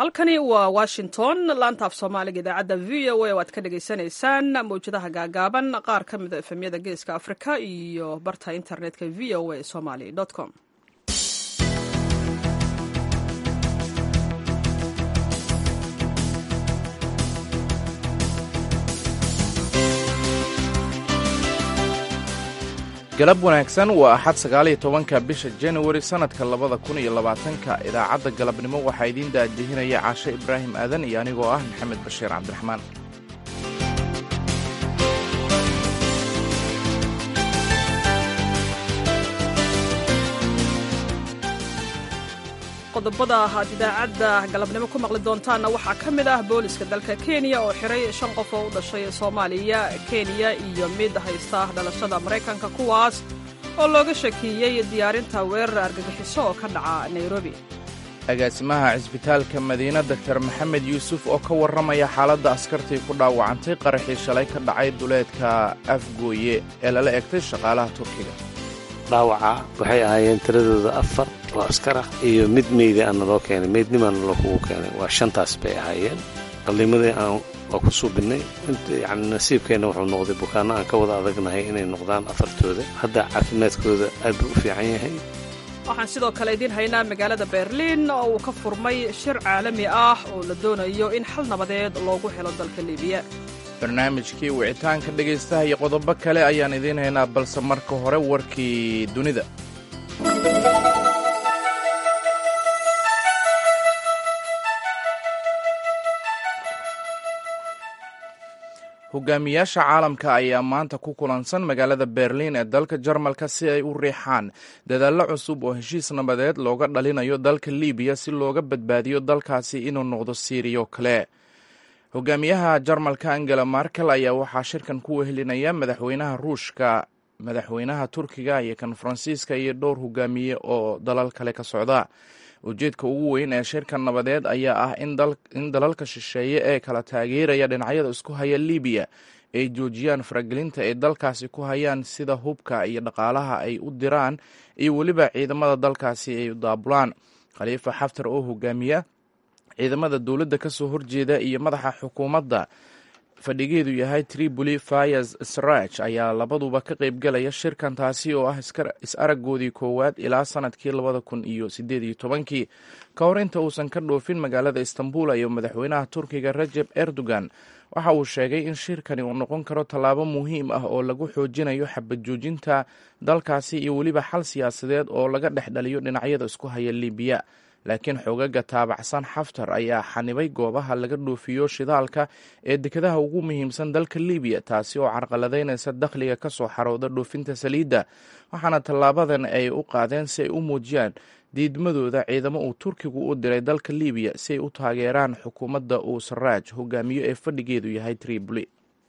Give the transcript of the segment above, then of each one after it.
halkani waa washington laantaaf soomaaliga idaacadda v o a oo aad ka dhagaysanaysaan mawjadaha gaagaaban qaar ka mida efemyada geeska afrika iyo barta internetka v o a somaly com galab wanaagsan waa axad sagaaliyo tobanka bisha januari sannadka labada kun iyo labaatanka idaacadda galabnimo waxaa idiin daadihinaya caashe ibraahim aadan iyo anigoo ah maxamed bashiir cabdiraxmaan qodobada aad idaacadda galabnimo ku maqli doontaanna waxaa ka mid ah booliska dalka kenya oo xiray shan qof oo u dhashay soomaaliya kenya iyo mid haysta dhalashada maraykanka kuwaas oo looga shakiiyey diyaarinta weerar argagixiso oo ka dhaca nairobi agaasimaha cisbitaalka madiina doktor maxamed yuusuf oo ka warramaya xaaladda askartii ku dhaawacantay qaraxii shalay ka dhacay duleedka afgooye ee lala egtay shaqaalaha turkiga dhaawaca waxay ahaayeen tiradooda afar oo askar ah iyo mid meyda aana loo keenay meydnimaana loo kugu keenay waa shantaas bay ahaayeen qalliimadii aan waa ku suubinnay yacni nasiibkeenna wuxuu noqday bukaanno aan ka wada adagnahay inay noqdaan afartooda hadda caafimaadkooda aad buu u fiican yahay waxaan sidoo kale idiin haynaa magaalada berliin oo uu ka furmay shir caalami ah oo la doonayo in xal nabadeed loogu helo dalka libiya barnaamijkii wicitaanka dhegaystaha iyo qodobo kale ayaan idiin haynaa balse marka hore warkii dunida hogaamiyaasha caalamka ayaa maanta ku kulansan magaalada berliin ee dalka jarmalka si ay u riixaan dadaallo cusub oo heshiis nabadeed looga dhalinayo dalka libiya si looga badbaadiyo dalkaasi inuu noqdo siiriyo kale hogaamiyaha jarmalka angela markel ayaa waxaa shirkan ku wehelinaya madaxweynaha ruushka madaxweynaha turkiga iyo kan faransiiska iyo dhowr hogaamiye oo dalal kale ka socda ujeedka ugu weyn ee shirkan nabadeed ayaa ah in dalalka shisheeye ee kala taageeraya dhinacyada isku haya libiya ay joojiyaan faragelinta ay dalkaasi ku hayaan sida hubka iyo dhaqaalaha ay u diraan iyo weliba ciidamada dalkaasi ay u daabulaan khaliifa xaftar oo hogaamiya ciidamada dowladda ka soo horjeeda iyo madaxa xukuumadda fadhigeedu yahay tripoli fayas sraj ayaa labaduba ka qaybgalaya shirkan taasi oo ah is-araggoodii koowaad ilaa sanadkii labada kun iyo sideed iyo tobankii ka hor inta uusan ka dhoofin magaalada istanbul ayo madaxweynaha turkiga rajeb erdogan waxa uu sheegay in shirkani uu noqon karo tallaabo muhiim ah oo lagu xoojinayo xabad joojinta dalkaasi iyo weliba xal siyaasadeed oo laga dhex dhaliyo dhinacyada isku haya libiya laakiin xoogaga taabacsan xaftar ayaa xanibay goobaha laga dhoofiyo shidaalka ee dekedaha ugu muhiimsan dalka libiya taasi oo carqaladaynaysa dakhliga ka soo xarooda dhoofinta saliidda waxaana tallaabadan ay u qaadeen si ay u muujiyaan diidmadooda ciidamo uu turkigu u diray dalka libiya si ay u taageeraan xukuumadda uu saraaj hogaamiyo ee fadhigeedu yahay tripoli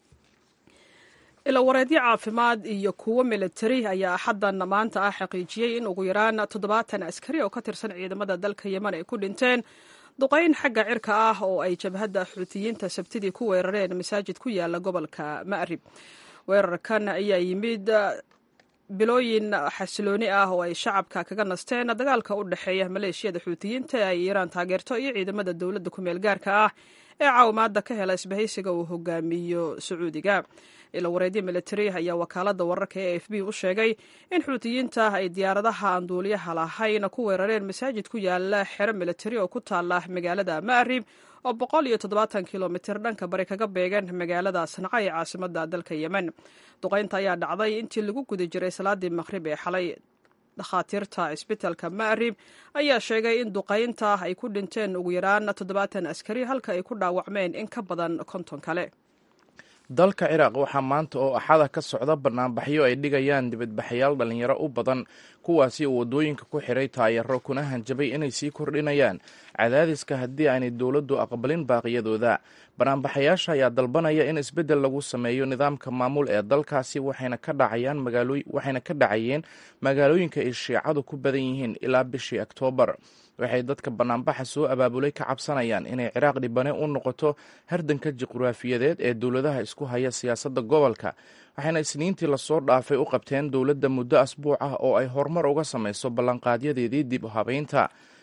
ilawareedyo caafimaad iyo kuwo militari ayaa axaddan maanta ah xaqiijiyey in ugu yaraan toddobaatan askari oo ka tirsan ciidamada dalka yemen ay ku dhinteen duqayn xagga cirka ah oo ay jabhadda xuutiyiinta sabtidii ku weerareen masaajid ku yaala gobolka ma'rib weerarkan ayaa yimid bilooyin xasilooni ah oo ay shacabka kaga nasteen dagaalka u dhexeeya maleeshiyada xuutiyiinta ee ay iiraan taageerto iyo ciidamada dowladda kumeel gaarka ah ee caawimaadda ka hela isbahaysiga uu hogaamiyo sacuudiga ilawareedyo militari ayaa wakaalada wararka ee a f b u sheegay in xuutiyiinta ay diyaaradaha aan duuliyaha lahayn ku weerareen masaajid ku yaala xero militari oo ku taala magaalada ma'rib oo boqol iyo toddobaatan kilomitir dhanka bari kaga beegan magaalada sanca ee caasimada dalka yemen duqaynta ayaa dhacday intii lagu guda jiray salaadii maqhrib ee xalay dhakhaatiirta cisbitalka ma'rib ayaa sheegay in duqaynta ay ku dhinteen ugu yaraan toddobaatan askari halka ay ku dhaawacmeen in ka badan konton kale dalka ciraaq waxaa maanta oo axada ka socda banaanbaxyo ay dhigayaan dibadbaxayaal dhalinyaro u badan kuwaasi oo waddooyinka ku xiray taayaro kuna hanjabay inay sii kordhinayaan cadaadiska haddii aanay dowladdu aqbalin baaqiyadooda banaanbaxayaasha ayaa dalbanaya in isbeddel lagu sameeyo nidaamka maamul ee dalkaasi waxayna ka dhacayeen magaalooyinka ay shiicadu ku badan yihiin ilaa bishii oktoobar waxay dadka banaanbaxa soo abaabulay ka cabsanayaan inay ciraaq dhibane u noqoto hardanka juqraafiyadeed ee dowladaha isku haya siyaasadda gobolka waxayna isniintii lasoo dhaafay u qabteen dowladda muddo asbuuc ah oo ay horumar uga samayso ballanqaadyadeedii dib u habeynta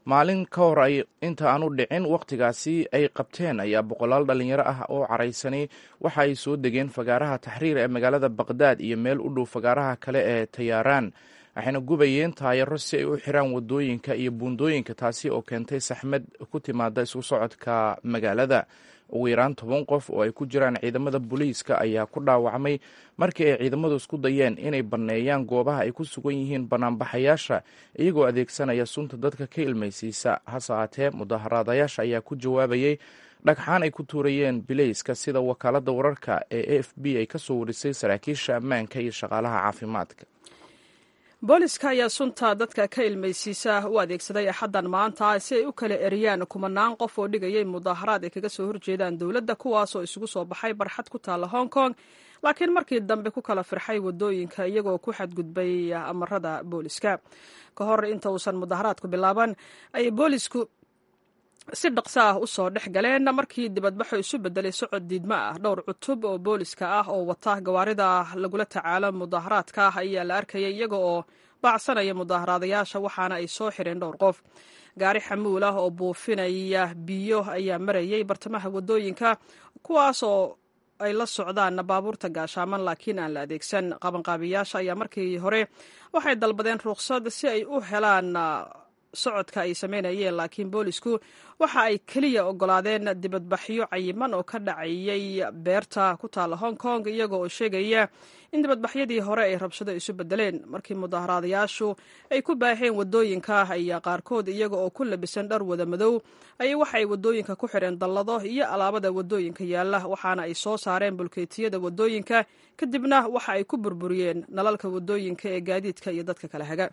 maalin ka hor ay inta aan u dhicin wakhtigaasi ay qabteen ayaa boqolaal dhallinyaro ah oo caraysanay waxa ay soo degeen fagaaraha taxriir ee magaalada baqdaad iyo meel u dhow fagaaraha kale ee tayaaraan waxayna gubayeen taayaro si ay u xiraan wadooyinka iyo buundooyinka taasi oo keentay saxmad ku timaada isku socodka magaalada ugu yaraan toban qof oo ay ku jiraan ciidamada booliiska ayaa ku dhaawacmay markii ay ciidamadu isku dayeen inay banneeyaan goobaha ay ku sugan yihiin banaanbaxayaasha iyagoo adeegsanaya sunta dadka ka ilmaysiisa hase haatee mudaharaadayaasha ayaa ku jawaabayay dhagxaan ay ku tuurayeen bilayska sida wakaaladda wararka ee a f b ay ka soo warisay saraakiisha ammaanka iyo shaqaalaha caafimaadka booliska ayaa sunta dadka ka ilmaysiisa u adeegsaday axaddan maanta si ay u kala eriyaan kumanaan qof oo dhigayay mudaaharaad ay kaga soo horjeedaan dowladda kuwaasoo isugu soo baxay barxad ku taalla hong kong laakiin markii dambe ku kala firxay wadooyinka iyagoo ku xadgudbay amarada booliska ka hor inta uusan mudaharaadku bilaaban ayay boolisku si dhaqso ah u soo dhex galeen markii dibadbaxu isu bedelay socod diidmo ah dhowr cutub oo booliska ah oo wata gawaarida lagula tacaalo mudaharaadka ah ayaa la arkayay iyaga oo baacsanaya mudaaharaadayaasha waxaana ay soo xireen dhowr qof gaari xamuul ah oo buufinaya biyo ayaa marayay bartamaha wadooyinka kuwaas oo ay la socdaan baabuurta gaashaaman laakiin aan la adeegsan qabanqaabiyaasha ayaa markii hore waxay dalbadeen ruqsad si ay u helaan socodka ay sameynayeen laakiin boolisku waxa ay keliya ogolaadeen dibadbaxyo cayiman oo ka dhacayay beerta ku taalla hong kong iyaga oo sheegaya in dibadbaxyadii hore ay rabshado isu bedeleen markii mudaharaadayaashu ay ku baaheen wadooyinka ayaa qaarkood iyaga oo ku labisan dhar wada madow ayay waxa ay wadooyinka ku xidheen dallado iyo alaabada wadooyinka yaalla waxaana ay soo saareen bulkeetiyada wadooyinka kadibna waxa ay ku burburiyeen nalalka wadooyinka ee gaadiidka iyo dadka kala haga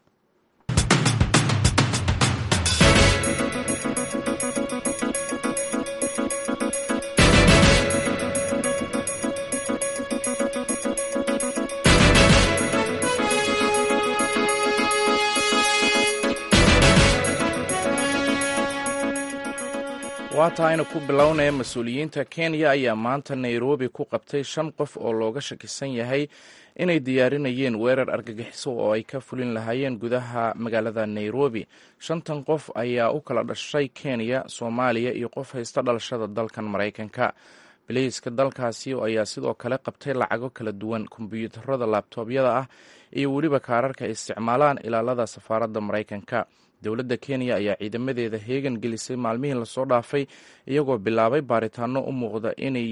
waa tahayna ku bilownaya mas-uuliyiinta kenya ayaa maanta nairobi ku qabtay shan qof oo looga shakisan yahay inay diyaarinayeen weerar argagixiso oo ay ka fulin lahaayeen gudaha magaalada nairobi shantan qof ayaa u kala dhashay kenya soomaaliya iyo qof haysta dhalashada dalkan maraykanka biliiska dalkaasi ayaa sidoo kale qabtay lacago kala duwan kombyuutarada laabtoobyada ah iyo weliba kaararka ay isticmaalaan ilaalada safaaradda maraykanka dowladda kenya ayaa ciidamadeeda heegan gelisay maalmihii lasoo dhaafay iyagoo bilaabay baaritaano u muuqda inay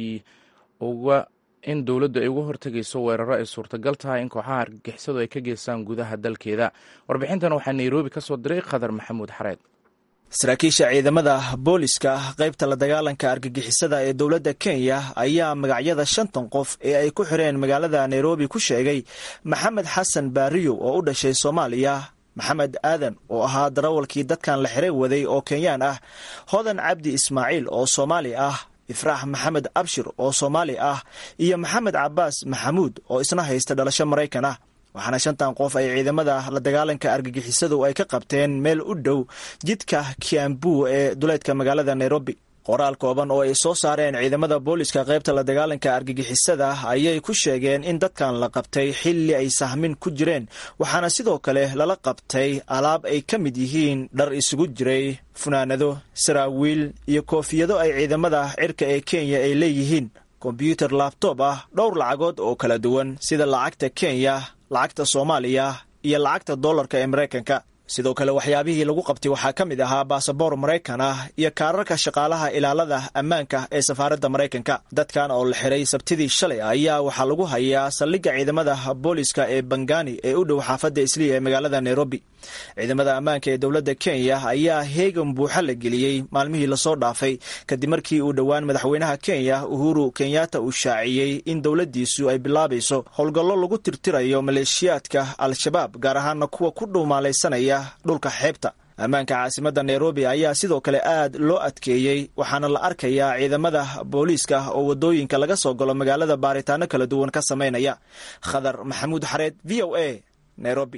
uga in dowladdu ay uga hortegayso weeraro ay suurtagal tahay in kooxaha argagixisadu ay ka geystaan gudaha dalkeeda warbixintan waxaa nairobi ka soo diray khadar maxamuud xareed saraakiisha ciidamada booliska qaybta la dagaalanka argagixisada ee dowladda kenya ayaa magacyada shantan qof ee ay ku xireen magaalada nairobi ku sheegay maxamed xasan baariyo oo u dhashay soomaaliya maxamed aadan oo ahaa darawalkii dadkan la xiray waday oo kenyaan ah hodan cabdi ismaaciil oo soomaali ah ifraax maxamed abshir oo soomaali ah iyo maxamed cabaas maxamuud oo isna haysta dhalasho maraykan ah waxaana shantan qof ay ciidamada la dagaalanka argagixisadu ay ka qabteen meel u dhow jidka kiambu ee duleedka magaalada nairobi qoraal kooban oo ay soo saareen ciidamada booliska qaybta la dagaalanka argagixisada ayay ku sheegeen in dadkan la qabtay xilli ay sahmin ku jireen waxaana sidoo kale lala qabtay alaab ay ka mid yihiin dhar isugu jiray funaanado saraawiil iyo koofiyado ay ciidamada cirka ee kenya ay leeyihiin kombyuutar laabtoob ah dhowr lacagood oo kala duwan sida lacagta kenya lacagta soomaaliya iyo lacagta dollarka ee maraykanka sidoo kale waxyaabihii lagu qabtay waxaa ka mid ahaa baasaboor maraykan ah iyo kaararka shaqaalaha ilaalada ammaanka ee safaaradda maraykanka dadkan oo la xiray sabtidii shalay ayaa waxaa lagu hayaa saldhigga ciidamada booliska ee bangani ee u dhow xaafadda isliya ee magaalada nairobi ciidamada ammaanka ee dowladda kenya ayaa heegan buuxa la geliyey maalmihii lasoo dhaafay kadib markii uu dhowaan madaxweynaha kenya uhuru kenyatta uu shaaciyey in dowladdiisu ay bilaabayso howlgallo lagu tirtirayo maleeshiyaadka al-shabaab gaar ahaana kuwa ku dhuumaalaysanaya dhulka xeebta ammaanka caasimadda nairobi ayaa sidoo kale aad loo adkeeyey waxaana la arkayaa ciidamada booliiska oo wadooyinka laga soo galo magaalada baaritaano kala duwan ka samaynaya khadar maxamuud xareed v o a nairobi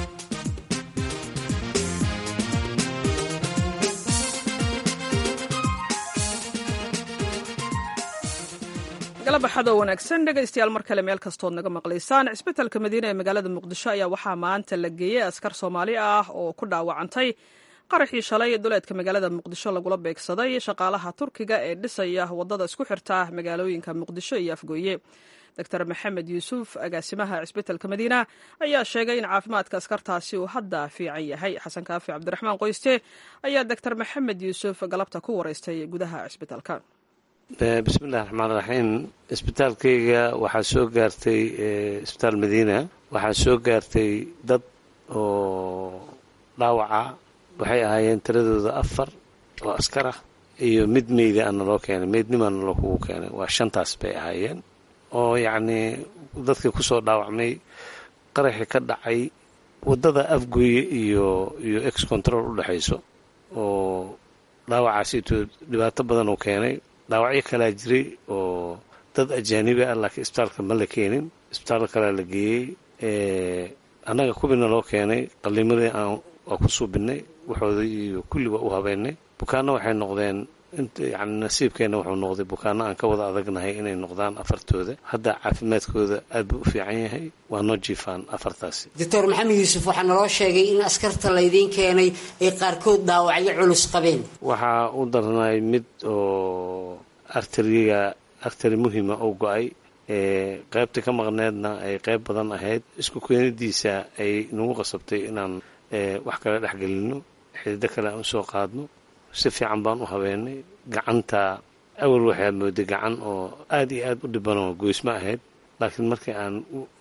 galabaxadoo wanaagsan dhegaystayaal mar kale meel kastood naga maqlaysaan cisbitalka madiine ee magaalada muqdisho ayaa waxaa maanta la geeyey askar soomaali ah oo ku dhaawacantay qaraxii shalay duleedka magaalada muqdisho lagula beegsaday shaqaalaha turkiga ee dhisaya wadada isku xirta magaalooyinka muqdisho iyo afgooye doctor maxamed yuusuf agaasimaha cisbitalka madiina ayaa sheegay in caafimaadka askartaasi uu hadda fiican yahay xasan kaafi cabdiraxmaan qoyste ayaa doctor maxamed yuusuf galabta ku wareystay gudaha cisbitalka bismillahi raxmaan raxiim isbitaalkayga waxaa soo gaartay isbitaal madiina waxaa soo gaartay dad oo dhaawaca waxay ahaayeen tiradooda afar oo askar ah iyo mid meyda ana loo keenay meydnimaana loo kugu keenay waa shantaas bay ahaayeen oo yacnii dadkii kusoo dhaawacmay qaraxii ka dhacay waddada afgoye iyo iyo ex control u dhexayso oo dhaawacaasi intuu dhibaato badan uu keenay dhaawacyo kalaa jiray oo dad ajaanibi ah laakiin isbitaalka ma la keenin isbitaal kalea la geeyey annaga kubina loo keenay qalliimadii aan waa ku suubinay waxooda iyo kulli waa u habeynay bukaanno waxay noqdeen yani nasiibkeenna wuxuu noqday bukaanno aan ka wada adagnahay inay noqdaan afartooda hadda caafimaadkooda aad buu u fiican yahay waa noo jiifaan afartaasi doctor maxamed yuusuf waxaa naloo sheegay in askarta laydiin keenay ay qaarkood dhaawacyo culus qabeen waxaa u darnay mid oo arteriga arteri muhima oo go-ay ee qaybta ka maqneedna ay qayb badan ahayd isku keenidiisa ay nagu qasabtay inaan wax kale dhexgelino xidido kale aan usoo qaadno si fiican baan u habeenay gacanta awal waxaad mooday gacan oo aad iyo aad u dhibanoo goysma ahayd laakiin markii aan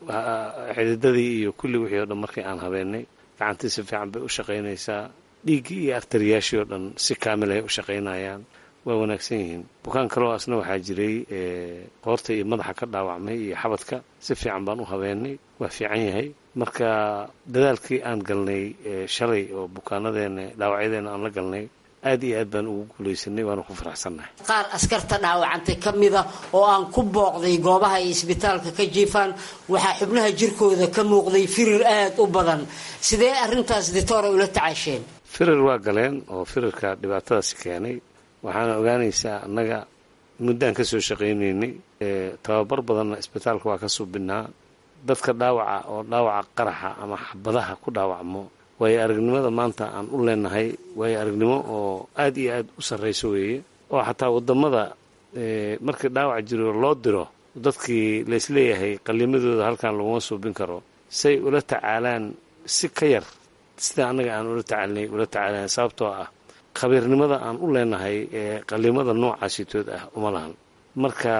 xididadii iyo kulli wixii o dhan markii aan habeenay gacantii si fiican bay u shaqaynaysaa dhiiggii iyo artariyaashii oo dhan si kaamil ay u shaqaynayaan waa wanaagsan yihiin bukaan kaloo asna waxaa jiray qoorta iyo madaxa ka dhaawacmay iyo xabadka si fiican baan u habeenay waa fiican yahay marka dadaalkii aan galnay shalay oo bukaanadeena dhaawacyadeena aan la galnay aad iyo aad baan ugu guulaysanay waana ku faraxsannahay qaar askarta dhaawacantay ka mida oo aan ku booqday goobaha ay isbitaalka ka jiifaan waxaa xubnaha jirkooda ka muuqday firir aad u badan sidee arrintaas ditoora ula tacaasheen firir waa galeen oo firirka dhibaatadaasi keenay waxaana ogaanaysaa annaga muddaan ka soo shaqaynaynay tababar badanna isbitaalka waa ka suubinaa dadka dhaawaca oo dhaawaca qaraxa ama xabadaha ku dhaawacmo waayo aragnimada maanta aan u leenahay waayo aragnimo oo aad iyo aad u sarrayso weeye oo xataa waddamada markii dhaawac jiro loo diro dadkii laysleeyahay qallimadooda halkan laguma suubin karo say ula tacaalaan si ka yar sida annaga aan ula tacaalnay ula tacaalaan sababtoo ah khabiirnimada aan u leenahay ee qallimada noocaasitood ah uma lahan marka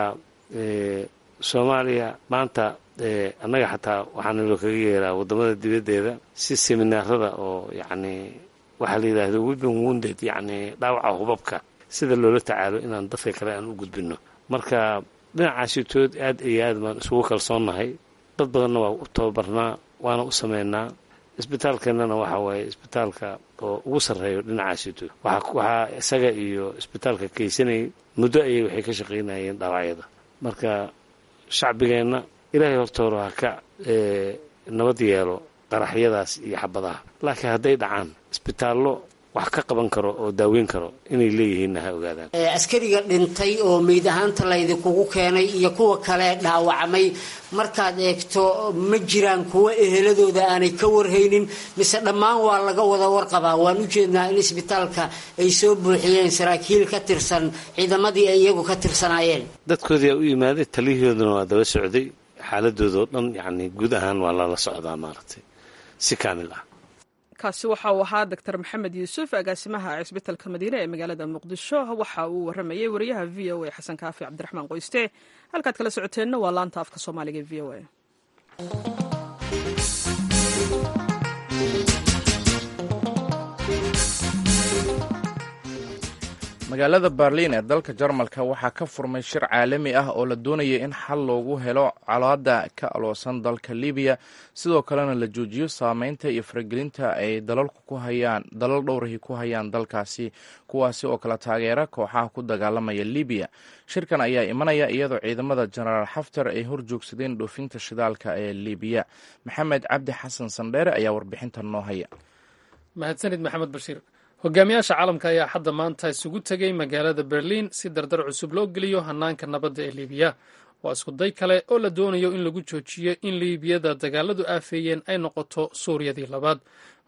soomaaliya maanta annaga xataa waxaana loo kaga yeeraa waddamada dibaddeeda si seminaarada oo yacni waxaa la yidhaahdo wibin wounded yacni dhaawaca hubabka sida loola tacaalo inaan dadka kale aan u gudbinno marka dhinacaasitood aad iyo aad baan isugu kalsoonnahay dad badanna waa u tababarnaa waana u sameynaa isbitaalkeennana waxa waaye isbitaalka oo ugu sarreeyo dhinacaasitood waxaa isaga iyo isbitaalka kaysanayay muddo ayay waxay ka shaqaynayeen dhaawacyada marka shacbigeenna ilaahay hortoora ha ka nabad yeelo qaraxyadaas iyo xabadaha laakiin hadday dhacaan isbitaallo wax ka qaban karo oo daaweyn karo inay leeyihiinna ha ogaadaan askariga dhintay oo meyd ahaanta laydinkugu keenay iyo kuwa kale dhaawacmay markaad eegto ma jiraan kuwa eheladooda aanay ka warhaynin mise dhammaan waa laga wada warqabaa waan u jeednaa in isbitaalka ay soo buuxiyeen saraakiil ka tirsan ciidamadii ay iyagu ka tirsanaayeen dadkoodii aa u yimaaday taliyahooduna waa daba socday xaaladoodao dhan yacni guud ahaan waa lala socdaa maaragtay si kaamil ah kaasi waxa uu ahaa doctor maxamed yuusuf agaasimaha cisbitalka madiine ee magaalada muqdisho waxa uu waramayey wariyaha v o a xasan kaafi cabdiraxmaan qoyste halkaad kala socoteenna waa laanta afka soomaaliga e v o a magaalada berliin ee dalka jarmalka waxaa ka furmay shir caalami ah oo la doonaya in xal loogu helo colaada ka aloosan dalka libiya sidoo kalena la joojiyo saameynta iyo faragelinta ay dalalku ku hayaan dalal dhowrahi ku hayaan dalkaasi kuwaasi oo kala taageera kooxaha ku dagaalamaya libiya shirkan ayaa imanaya iyadoo ciidamada jenaraal xaftar ay horjoogsadeen dhoofinta shidaalka ee libiya maxamed cabdi xasan sandheere ayaa warbixintan noo haya mahadsanid maxamed bashiir hogaamiyaasha caalamka ayaa hadda maanta isugu tegay magaalada berliin si dardar cusub loo geliyo hanaanka nabadda ee liibiya waa iskuday kale oo la doonayo in lagu joojiyo in liibiyada dagaaladu aafeeyeen ay noqoto suuriyadii labaad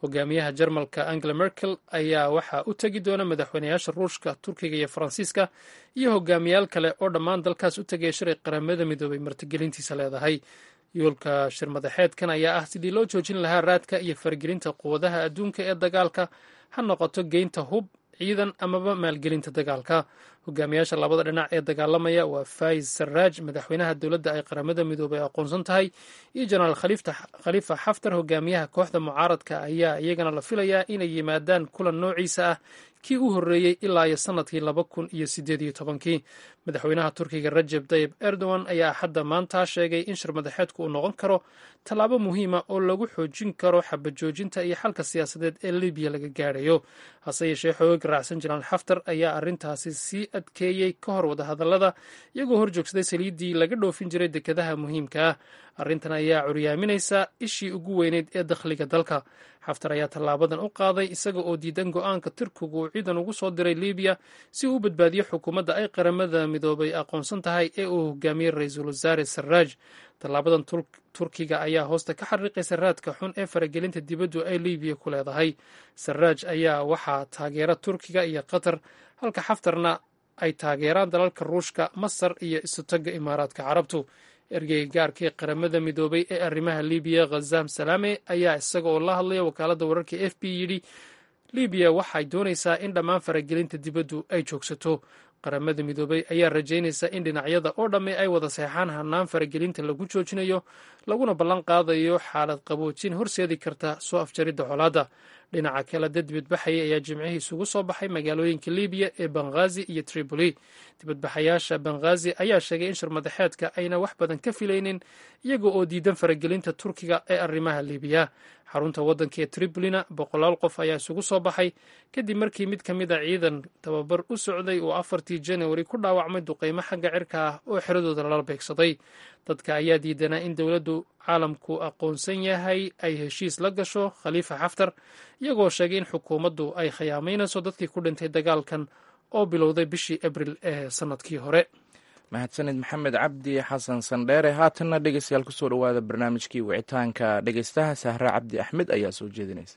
hogaamiyaha jarmalka angela merkel ayaa waxaa u tegi doona madaxweynayaasha ruushka turkiga iyo faransiiska iyo hogaamiyaal kale oo dhammaan dalkaas u tegaya shalay qaramada midoobay martigelintiisa leedahay yoolka shirmadaxeedkan ayaa ah sidii loo joojin lahaa raadka iyo faragelinta quwadaha adduunka ee dagaalka ha noqoto geynta hub ciidan amaba maalgelinta dagaalka hogaamiyaasha labada dhinac ee dagaalamaya waa faiz sarraaj madaxweynaha dowladda ay qaramada midoobay aqoonsan tahay iyo jenaraal khaliifa xaftar hogaamiyaha kooxda mucaaradka ayaa iyagana la filayaa inay yimaadaan kulan noociisa ah kii u horreeyey ilaa iyo sannadkii laba kun iyo sideed iyo tobankii madaxweynaha turkiga rajeb tayib erdogan ayaa axadda maanta sheegay in shirmadaxeedku uu noqon karo tallaabo muhiima oo lagu xoojin karo xabajoojinta iyo xalka siyaasadeed ee libiya laga gaadhayo hase yeeshee xoogag raacsan jenaraal xaftar ayaa arrintaasi sii adkeeyey ka hor wadahadallada iyagoo hor joogsaday saliiddii laga dhoofin jiray dekedaha muhiimka ah arrintan ayaa curyaaminaysa ishii ugu weyneyd ee dakhliga dalka xaftar ayaa tallaabadan u qaaday isaga oo diidan go-aanka turkigu uu ciidan ugu soo diray libiya si uu u badbaadiyo xukuumadda ay qaramada midoobay aqoonsan tahay ee uu hogaamiyey ra-iisul wasaare sarraaj tallaabadan turkiga ayaa hoosta ka xariiqaysa raadka xun ee faragelinta dibaddu ay libiya ku leedahay sarraaj ayaa waxaa taageera turkiga iyo qatar halka xaftarna ay taageeraan dalalka ruushka masar iyo isutagga imaaraadka carabtu ergeyga gaarka ee qaramada midoobay ee arrimaha libiya khazam salaame ayaa isaga oo la hadlaya wakaaladda wararka f b yidhi libiya waxay doonaysaa in dhammaan faragelinta dibaddu ay joogsato qaramada midoobay ayaa rajaynaysa in dhinacyada oo dhamme ay wada seexaan hanaan faragelinta lagu joojinayo laguna ballan qaadayo xaalad qaboojin horseedi karta soo afjaridda colaadda dhinaca kale dad dibadbaxaya ayaa jimcihii isugu soo baxay magaalooyinka libiya ee benghazi iyo tripoli dibadbaxayaasha benghazi ayaa sheegay in shirmadaxeedka ayna wax badan ka filaynin iyaga oo diidan faragelinta turkiga ee arrimaha libiya xarunta waddanka ee tripolina boqolaal qof ayaa isugu soo baxay kadib markii mid ka mid a ciidan tababar u socday uu afartii janawari ku dhaawacmay duqeymo xagga cirka ah oo xeradooda lala beegsaday dadka ayaa diidanaa in dowladdu caalamku aqoonsan yahay ay heshiis la gasho khaliifa xaftar iyagoo sheegay in xukuumaddu ay khiyaamaynayso dadkii ku dhintay dagaalkan oo bilowday bishii abril ee sannadkii hore mahadsanid maxamed cabdi xasan sandheere haatanna dhegeystayaal kusoo dhowaada barnaamijkii wicitaanka dhegeystaha sahre cabdi axmed ayaa soo jeedinaysa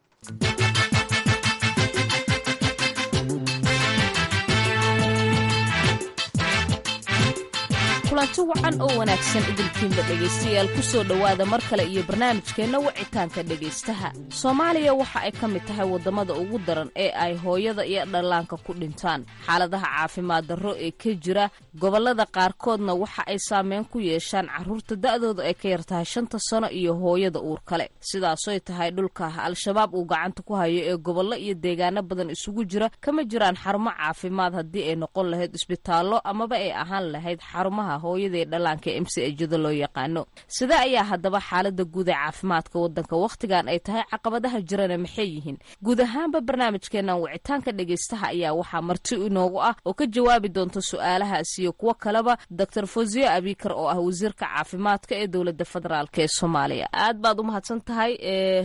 kulanti wacan oo wanaagsan idinkiinba dhegaystayaal ku soo dhowaada mar kale iyo barnaamijkeenna wicitaanka dhegaystaha soomaaliya waxa ay ka mid tahay waddamada ugu daran ee ay hooyada iyo dhallaanka ku dhintaan xaaladaha caafimaad darro ee ka jira gobollada qaarkoodna waxa ay saameyn ku yeeshaan carruurta da'dooda ay ka yar tahay shanta sano iyo hooyada uur kale sidaasoy tahay dhulka al-shabaab uu gacanta ku hayo ee gobollo iyo deegaano badan isugu jira kama jiraan xarumo caafimaad haddii ay noqon lahayd isbitaallo amaba ay ahaan lahayd xarumaha hooyadaee dhallaanka m c ejada loo yaqaano sida ayaa haddaba xaalada guud ee caafimaadka waddanka wakhtigan ay tahay caqabadaha jirana maxay yihiin guud ahaanba barnaamijkeenan wicitaanka dhegaystaha ayaa waxaa marti inoogu ah oo ka jawaabi doonta su-aalahaas iyo kuwo kaleba doctor fosiyo abikar oo ah wasiirka caafimaadka ee dowladda federaalk ee soomaaliya aad baad u mahadsan tahay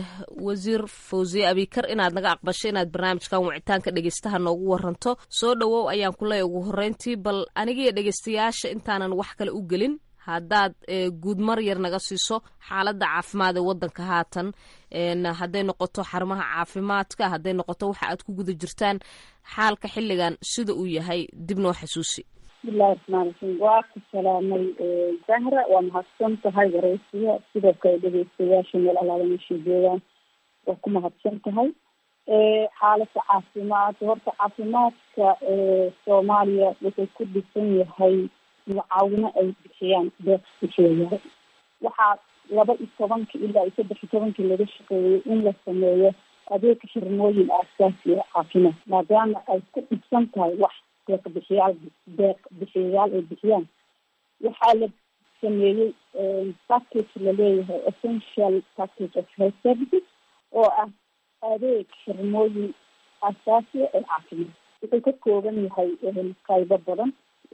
wasiir fosiyo abikar inaad naga aqbasho inaad barnaamijkan wicitaanka dhegaystaha noogu waranto soo dhowow ayaan kuleey ugu horeyntii bal anigiyo dhegaystayaasha intaanan wax kale u gelin haddaad guud mar yar naga siiso xaaladda caafimaad ee waddanka haatan hadday noqoto xarumaha caafimaadka hadday noqoto waxa aad ku guda jirtaan xaalka xilligan sida uu yahay dib noo xasuusi bismillahi raxmaan raxiim waa ku salaamay zahra waa mahadsan tahay wareysiga sidoo kale dhegeystayaasha meel alaala meeshay joogaan waa ku mahadsan tahay xaaladda caafimaad horta caafimaadka soomaaliya wuxuu ku dhisan yahay mucaawino ay bixiyaan deeq bixiyayaal waxaa laba iyo tobanka ilaa iyo saddex iyo tobankii laga shaqeeyey in la sameeyo adeeg xirmooyin aasaasi oo caafimaad maadaama ay ku dhibsan tahay wax deeq bixiyaal deeq bixiyayaal ay bixiyaan waxaa la sameeyey package laleeyahay essential package of health services oo ah adeeg xirmooyin aasaasiya ee caafimaad wuxuu ka kooban yahay qaybo badan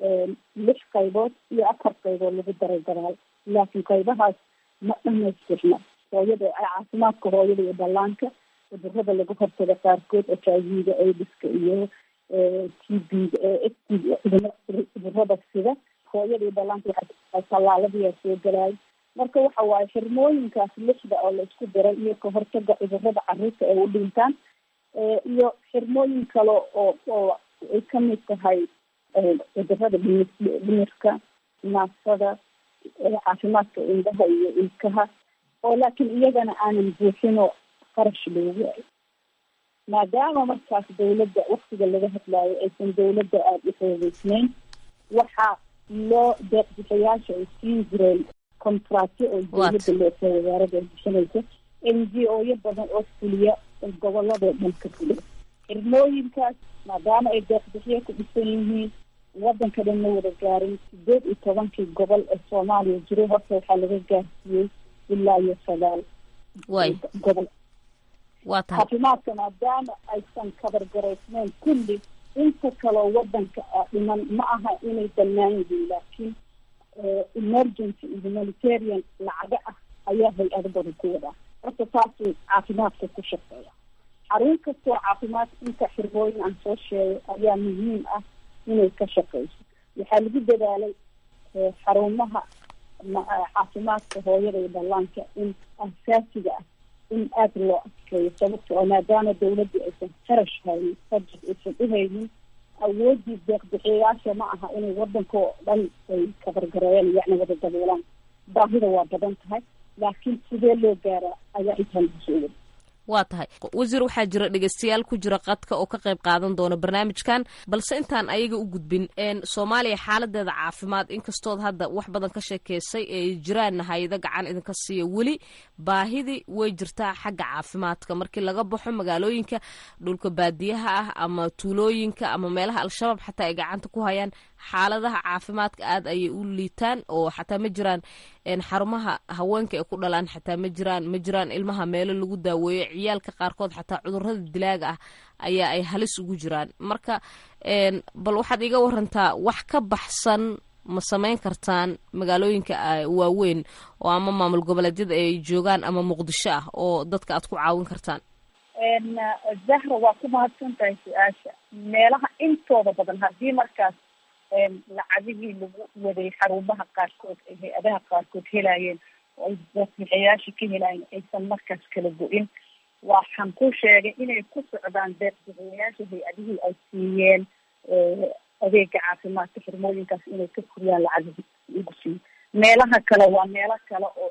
lix qaybood iyo afar qaybood lagu daray daraal laakiin qaybahaas ma dhamaystirna hooyada caafimaadka hooyada iyo dhallaanka cudurada lagu hortaga qaarkood h i v ga aidiska iyo t b cudurada sida hooyada iyo dhallaanka waxaa tallaaladiyaa soo galaay marka waxa waaye xirmooyinkaas lixda oo la isku diray iyo ka hortaga cudurada caruurta ay u dhintaan iyo xirmooyin kale oo oo ay kamid tahay cudurada dhimi dhimirka naafsada caafimaadka indhaha iyo ilkaha oo laakiin iyagana aanan buuxinoo qarash loogu ay maadaama markaas dawladda waktiga laga hadlaayo aysan dawladda aada u xoogeysnayn waxaa loo deeqbixiyaasha ay siin jireen contractyo oo dawladda leesa wasaarada ay bixinaysa n g o yo badan oo fuliya goboladoo dhan ka fuliya xirmooyinkaas maadaama ay deeqbixiyo ku dhisan yihiin wadanka dhan ma wada gaarin sideed iyo tobankii gobol ee soomaaliya jiray horta waxaa laga gaarsiiyey ilaa iyo sagaal gobol waa tahay caafimaadka maadaama aysan kabargaraysneyn kulli inta kaloo wadanka dhiman ma aha inay bannaan yihiin laakiin emergency iyo humanitarian lacaga ah ayaa hay-ado badan ku wadaa horta taasuu caafimaadka ku shaqeeya xarun kastoo caafimaad inta xirmooyin aan soo sheegay ayaa muhiim ah inay ka shaqeyso waxaa lagu dadaalay xarumaha caafimaadka hooyada iyo dhallaanka in asaasiga ah in aada loo adkeeyo sababta oo maadaama dawladdu aysan qarash haynin budget aysan u haynin awoodii deeqbixiyayaasha ma aha inay wadanka oo dhan ay kabargareeyaan yacni wada daboolaan baahida waa badan tahay laakiin sidee loo gaaraa ayaa intaan kusoo wada waa tahay wasiir waxaa jira dhegeystayaal ku jira qadka oo ka qayb qaadan doona barnaamijkan balse intaan ayaga u gudbin soomaaliya xaaladeeda caafimaad inkastood hadda wax badan ka sheekeysay ee jiraanna hay-ado gacan idinka siiya weli baahidii way jirtaa xagga caafimaadka markii laga baxo magaalooyinka dhulka baadiyaha ah ama tuulooyinka ama meelaha al-shabaab xataa ay gacanta ku hayaan xaaladaha caafimaadka aada ayay u liitaan oo xataa ma jiraan xarumaha haweenka ay ku dhalaan xataa ma jiraan ma jiraan ilmaha meelo lagu daaweeyo ciyaalka qaarkood xataa cudurada dilaaga ah ayaa ay halis ugu jiraan marka bal waxaad iga warantaa wax ka baxsan ma samayn kartaan magaalooyinka waaweyn oo ama maamul goboleedyada ay joogaan ama muqdisho ah oo dadka aad ku caawin kartaan zahra waa ku mahadsan tahay su-aasha meelaha intooda badan haddii markaas lacagihii lagu waday xarumaha qaarkood ay hay-adaha qaarkood helayeen oo ay deeqbixiyaasha ka helayeen aysan markaas kala go-in waxaan ku sheegay inay ku socdaan deeqbixiyayaasha hay-adihii ay siiyeen adeega caafimaadka xirmooyinkaas inay ka kuriyaan lacagihii lagu siiyo meelaha kale waa meelo kale oo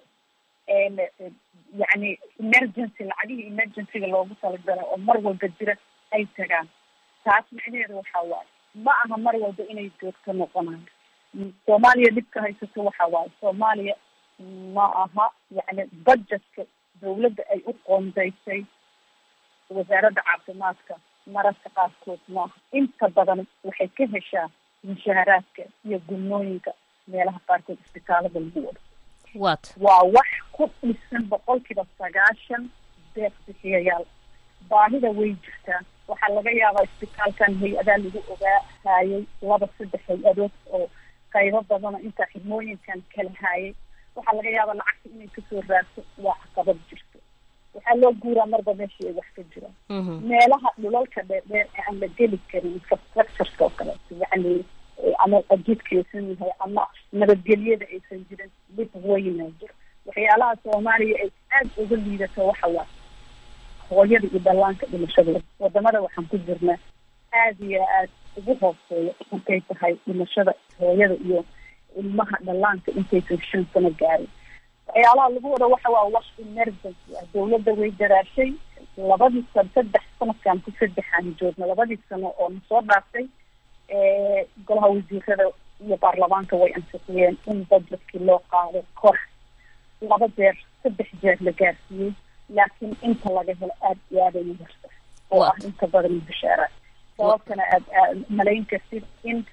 yacni emergency lacagihii emergencyga loogu talagalay oo mar walba jira ay tagaan taas micnaheedu waxaa waaye ma aha mar walba inay joogto noqonayo soomaaliya dhibka haysato waxa waaye soomaaliya ma aha yacni budgetka dawladda ay u qoondaysay wasaaradda caafimaadka mararka qaarkood maaha inta badan waxay ka heshaa mushaharaadka iyo gulmooyinka meelaha qaarkood isbitaalada lagu wado wat waa wax ku dhisan boqolkiiba sagaashan deeq bixiyayaal baahida way jirtaa waxaa laga yaabaa isbitaalkan hay-adaa lagu ogaahayay laba saddex hay-adood oo qaybo badana intaa xidmooyinkan kala haayay waxaa laga yaabaa lacagta inay kasoo raagto waa caqabad jirto waxaa loo guuraa marba meeshii ay wax ka jiraan meelaha dhulalka dheerdheer ee aan la geli karin infrastructureka oo kaleeto yacni ama ajidka aysan yahay ama nabadgelyada aysan jirin dhib weynaa jiro waxyaalaha soomaaliya ay aada uga liidato waxa waa hooyada iyo dhallaanka dhimashadooda wadamada waxaan ku jirnaa aada iyo aad ugu hooseeya markay tahay dhimashada hooyada iyo ilmaha dhallaanka intaysan shan sano gaarin waxyaalaha lagu wada waxa waa wax emergency ah dawladda way daraashay labadii sano saddex sanadkan ku saddexaan joogna labadii sano oo na soo dhaaftay golaha wasiirada iyo baarlamaanka way ansixiyeen in budgetkii loo qaado kor laba jeer saddex jeer la gaarsiiyey laakiin inta laga helo aada iyo aada ay yarta oo ah inta badan bishaara sababtana aad malayn kartid in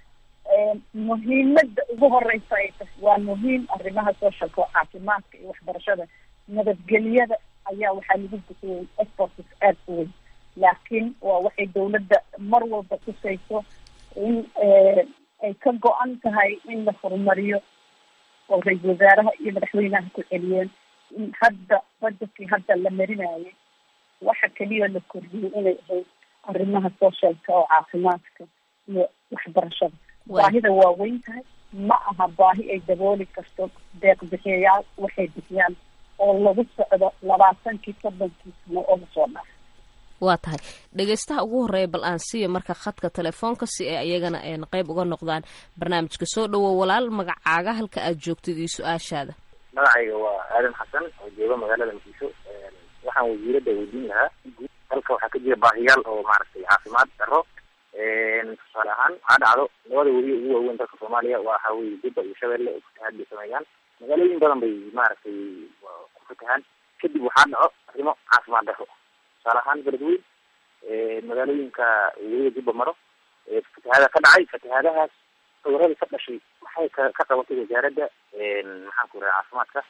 muhiimada ugu horeysa ay tahay waa muhiim arrimaha socialka oo caafimaadka iyo waxbarashada nabadgelyada ayaa waxaa lagu bixiyey exports aada u weyn laakiin waa waxay dawladda mar walba tusayso in ay ka go-an tahay in la horumariyo oo ra-isul wasaaraha iyo madaxweynaha ku celiyeen in hadda budgetkii hadda la marinayay waxa keliya la kordhiyey inay ahayd arrimaha socialka oo caafimaadka iyo waxbarashada baahida waa weyn tahay ma aha baahi ay dabooli karto deeq bixiyayaal waxay bixiyaan oo lagu socdo labaatankii soddonkii sano oo lasoo dhaaf waa tahay dhegeystaha ugu horreeya bal aan siiya marka khadka telefoonka si ay ayagana een qayb uga noqdaan barnaamijka soo dhowow walaal magacaaga halka aad joogtid iyo su-aashaada magacayga waa aadan xasan oo jooga magaalada muqdisho waxaan wasiiradda weydiin lahaa dalka waxaa ka jira baahiyaal oo maaragtay caafimaad daro tusaale ahaan waxaa dhacdo labada weli ugu waaweyn dalka soomaaliya waxa weye jubba iyo shabeelle oo fatahaad bay sameeyaan magaalooyin badan bay maaragtay ku fatahaan kadib waxaa dhaco arrimo caafimaad daro tusaale ahaan beledweyn magaalooyinka weliga jubba maro fatahaada ka dhacay fatahaadahaas cudurada ka dhashay maxay ka ka qabatay wasaaradda maxaan ku raha caafimaadka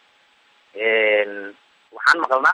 waxaan maqalnaa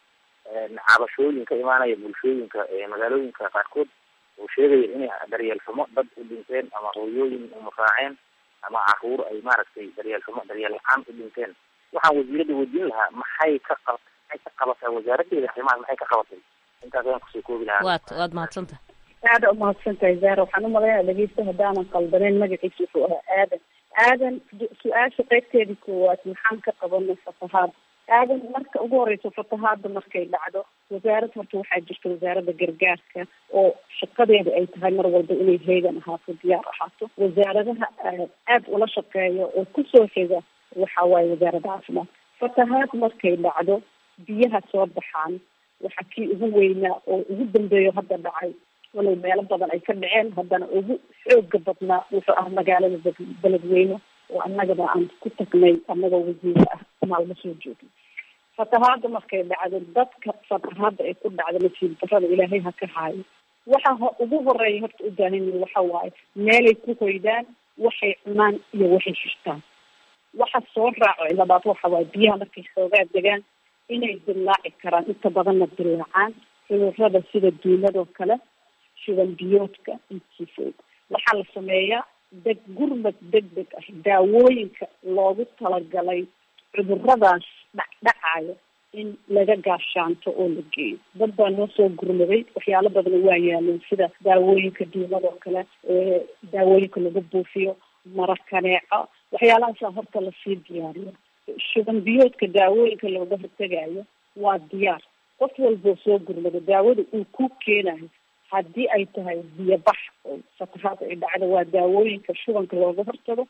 cabashooyin ka imaanaya bulshooyinka magaalooyinka qaarkood oo sheegaya inay daryeel xumo dad u dhinteen ama hooyooyin umaraaceen ama caruur ay maaragtay daryeel xumo daryeel la-aan u dhinteen waxaan wasiiradda weydiin lahaa maxay ka qab maxay ka qabataa wasaaraddeeda arrimahaas maxay ka qabatay intaas ayaan kusoo koobi lahaa waad waad mahadsantaha aada umahadsan tahay zahra waxaan umalaynaya dhegeysta haddaanan qaldaneyn magaciisa wuxuu ahaa aadan aadan su-aasha qaybteedii koowaad maxaan ka qabanay fatahaada aadan marka ugu horeyso fatahaada markay dhacdo wasaarad horta waxaa jirta wasaaradda gargaarka oo shaqadeeda ay tahay mar walba inay heegan ahaato diyaar ahaato wasaaradaha aada ula shaqeeya oo kusoo xiga waxa waaye wasaaradda caafimaadka fatahaad markay dhacdo biyaha soo baxaan waxaa kii ugu weynaa oo ugu dambeeyo hadda dhacay walow meelo badan ay ka dhaceen haddana ugu xooga badnaa wuxuu ah magaalada beledweyne oo annagaba aan ku tagnay annagoo wasiire ah maalmo soo joogay fatahaada markay dhacdo dadka fatahaada ay ku dhacdo nasiib darada ilaahay ha ka haayo waxa ho ugu horeeya horta u baahan yihin waxa waaye meelay ku hoydaan waxay cunaan iyo waxay shishtaan waxa soo raaco labaad waxa waaye biyaha markay xoogaa degaan inay dilaaci karaan inta badanna dilaacaan cudurada sida duuladoo kale shuban biyoodka intiifood waxaa la sameeyaa deg gurmad deg deg ah daawooyinka loogu talagalay cuduradaas dhacdhacayo in laga gaashaanto oo la geeyo dad baa noo soo gurmaday waxyaalo badana waa yaaleen sida daawooyinka duuladoo kale daawooyinka lagu buufiyo marakaneeco waxyaalahaasa horta lasii diyaariyo shuban biyoodka daawooyinka looga hortegayo waa diyaar qof walboo soo gurmado daawada uu ku keenayo haddii ay tahay biyobax oo fatahaad ay dhacdo waa daawooyinka shubanka looga hortago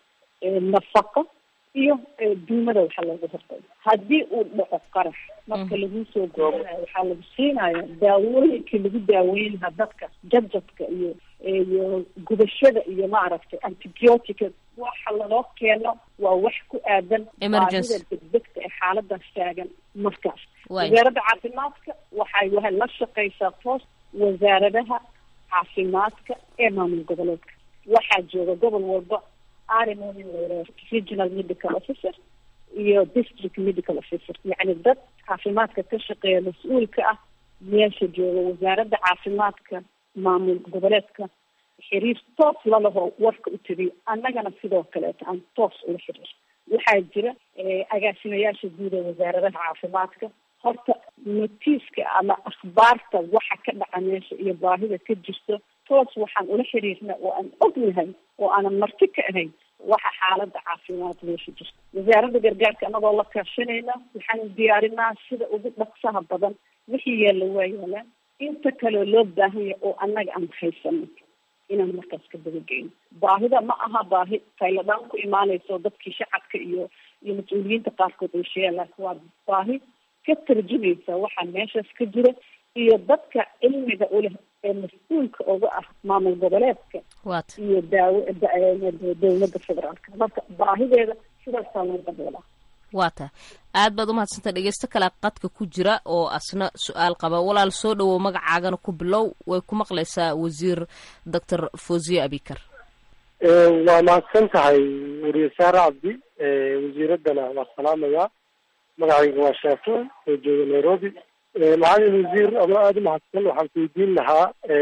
nafaqo iyo duumada waxaa looga hortago haddii uu dhaco qarax marka lagu soo gurmanayo waxaa lagu siinaya daawooyinkii lagu daaweynlahaa dadka jadjadka iyo iyo gubashada iyo maaragtay antibiotica waxa laloo keeno waa wax ku aadan baahida degdegta ee xaaladaas taagan markaas wasaaradda caafimaadka waxay wa la shaqeysaa toos wasaaradaha caafimaadka ee maamul goboleedka waxaa jooga gobol walba arimo regional medical officer iyo district medical officer yacni dad caafimaadka ka shaqeeya mas-uulka ah meesha jooga wasaaradda caafimaadka maamul goboleedka xiriir toos lalaho warka u tabiyo annagana sidoo kaleeto aan toos ula xiriir waxaa jira agaasimayaasha guud ee wasaaradaha caafimaadka horta notiiska ama akhbaarta waxa ka dhaca meesha iyo baahida ka jirto toos waxaan ula xiriirna oo aan ognahay oo aanan marti ka ahayn waxa xaalada caafimaad meesha jirta wasaaradda gargaarka anagoo la kaashanayna waxaan diyaarinaa sida ugu dhaqsaha badan wixii yaalla waa yaalaan inta kaleo loo baahan yahay oo annaga aan haysano inaan markaas ka dabageyno baahida ma aha baahi tayladhaan ku imaanayso dadkii shacabka iyo iyo mas-uuliyiinta qaarkood ay sheegaan laakiin waa baahi ka tarjumaysa waxaa meeshaas ka jira iyo dadka cilmiga uleh ee mas-uulka uga ah maamul goboleedka iyo daawo dowladda federaalka marka baahideeda sidaasaa loo daboolaa waa tahay aad baad umahadsantay dhegeysto kale qadka ku jira oo asna su-aal qaba walaal soo dhowow magacaagana ku bilow way ku maqlaysaa wasiir doctor fosiye abikar waa mahadsan tahay weriye saare cabdi wasiiraddana waa salaamayaa magacayga waa shaafic oo jooga nairobi macalin wasiir adoo aada umahadsan waxaan ku weydiin lahaa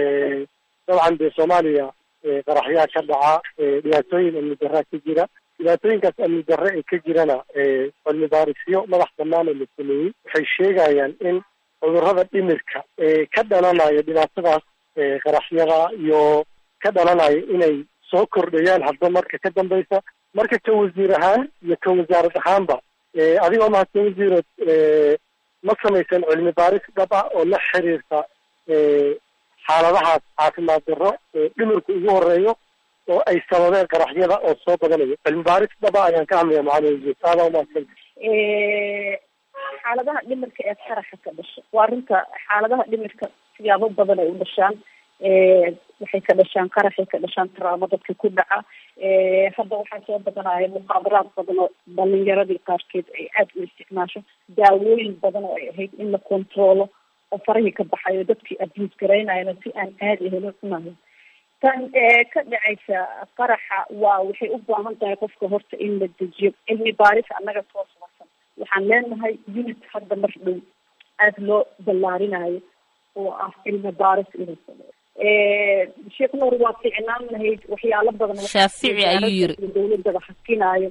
dabcan dee soomaaliya qaraxyaa ka dhaca dhibaatooyin amni darraa ka jira dhibaatooyinkaas amni darre ee ka jirana cilmi baarisyo madax banaan oo la sameeyey waxay sheegayaan in cudurrada dhimirka ee ka dhalanaya dhibaatadaas qaraxyada iyo ka dhalanaya inay soo kordhayaan hadba marka ka dambeysa marka ka wasiir ahaan iyo ka wasaarad ahaanba adigoo mahadsan wasiiro ma samaysan cilmi baaris dhab ah oo la xiriirta xaaladahaas caafimaad darro oo dhimirku ugu horeeyo oo ay sababeen qaraxyada oo soo badanayo cilmi baaris dhaba ayaan ka hadlaya macalin wasiir aadaa umahadsan xaaladaha dhimirka ee qaraxa ka dhasha waa runta xaaladaha dhimirka siyaabo badan ay u dhashaan waxay ka dhashaan qaraxay ka dhashaan taraamo dadka ku dhaca hadda waxaa soo badanaya muqaabaraad badan oo dhalinyaradii qaarkeed ay aada u isticmaasho daawooyin badan oo ay ahayd in la controlo oo farahii ka baxayo dadkii abuse garaynayana si aan caadi ahayn u cunayo tan ka dhacaysa qaraxa waa waxay u baahan tahay qofka horta in la dejiyo cilmi baaris annaga soo saarsan waxaan leenahay unit hadda mar dhow aada loo ballaarinayo oo ah cilmi baaris inuu sameeyo sheekh nuur waa ficnaan lahayd waxyaalo badan shaafici ayuu yiri dawladaba hakinaayo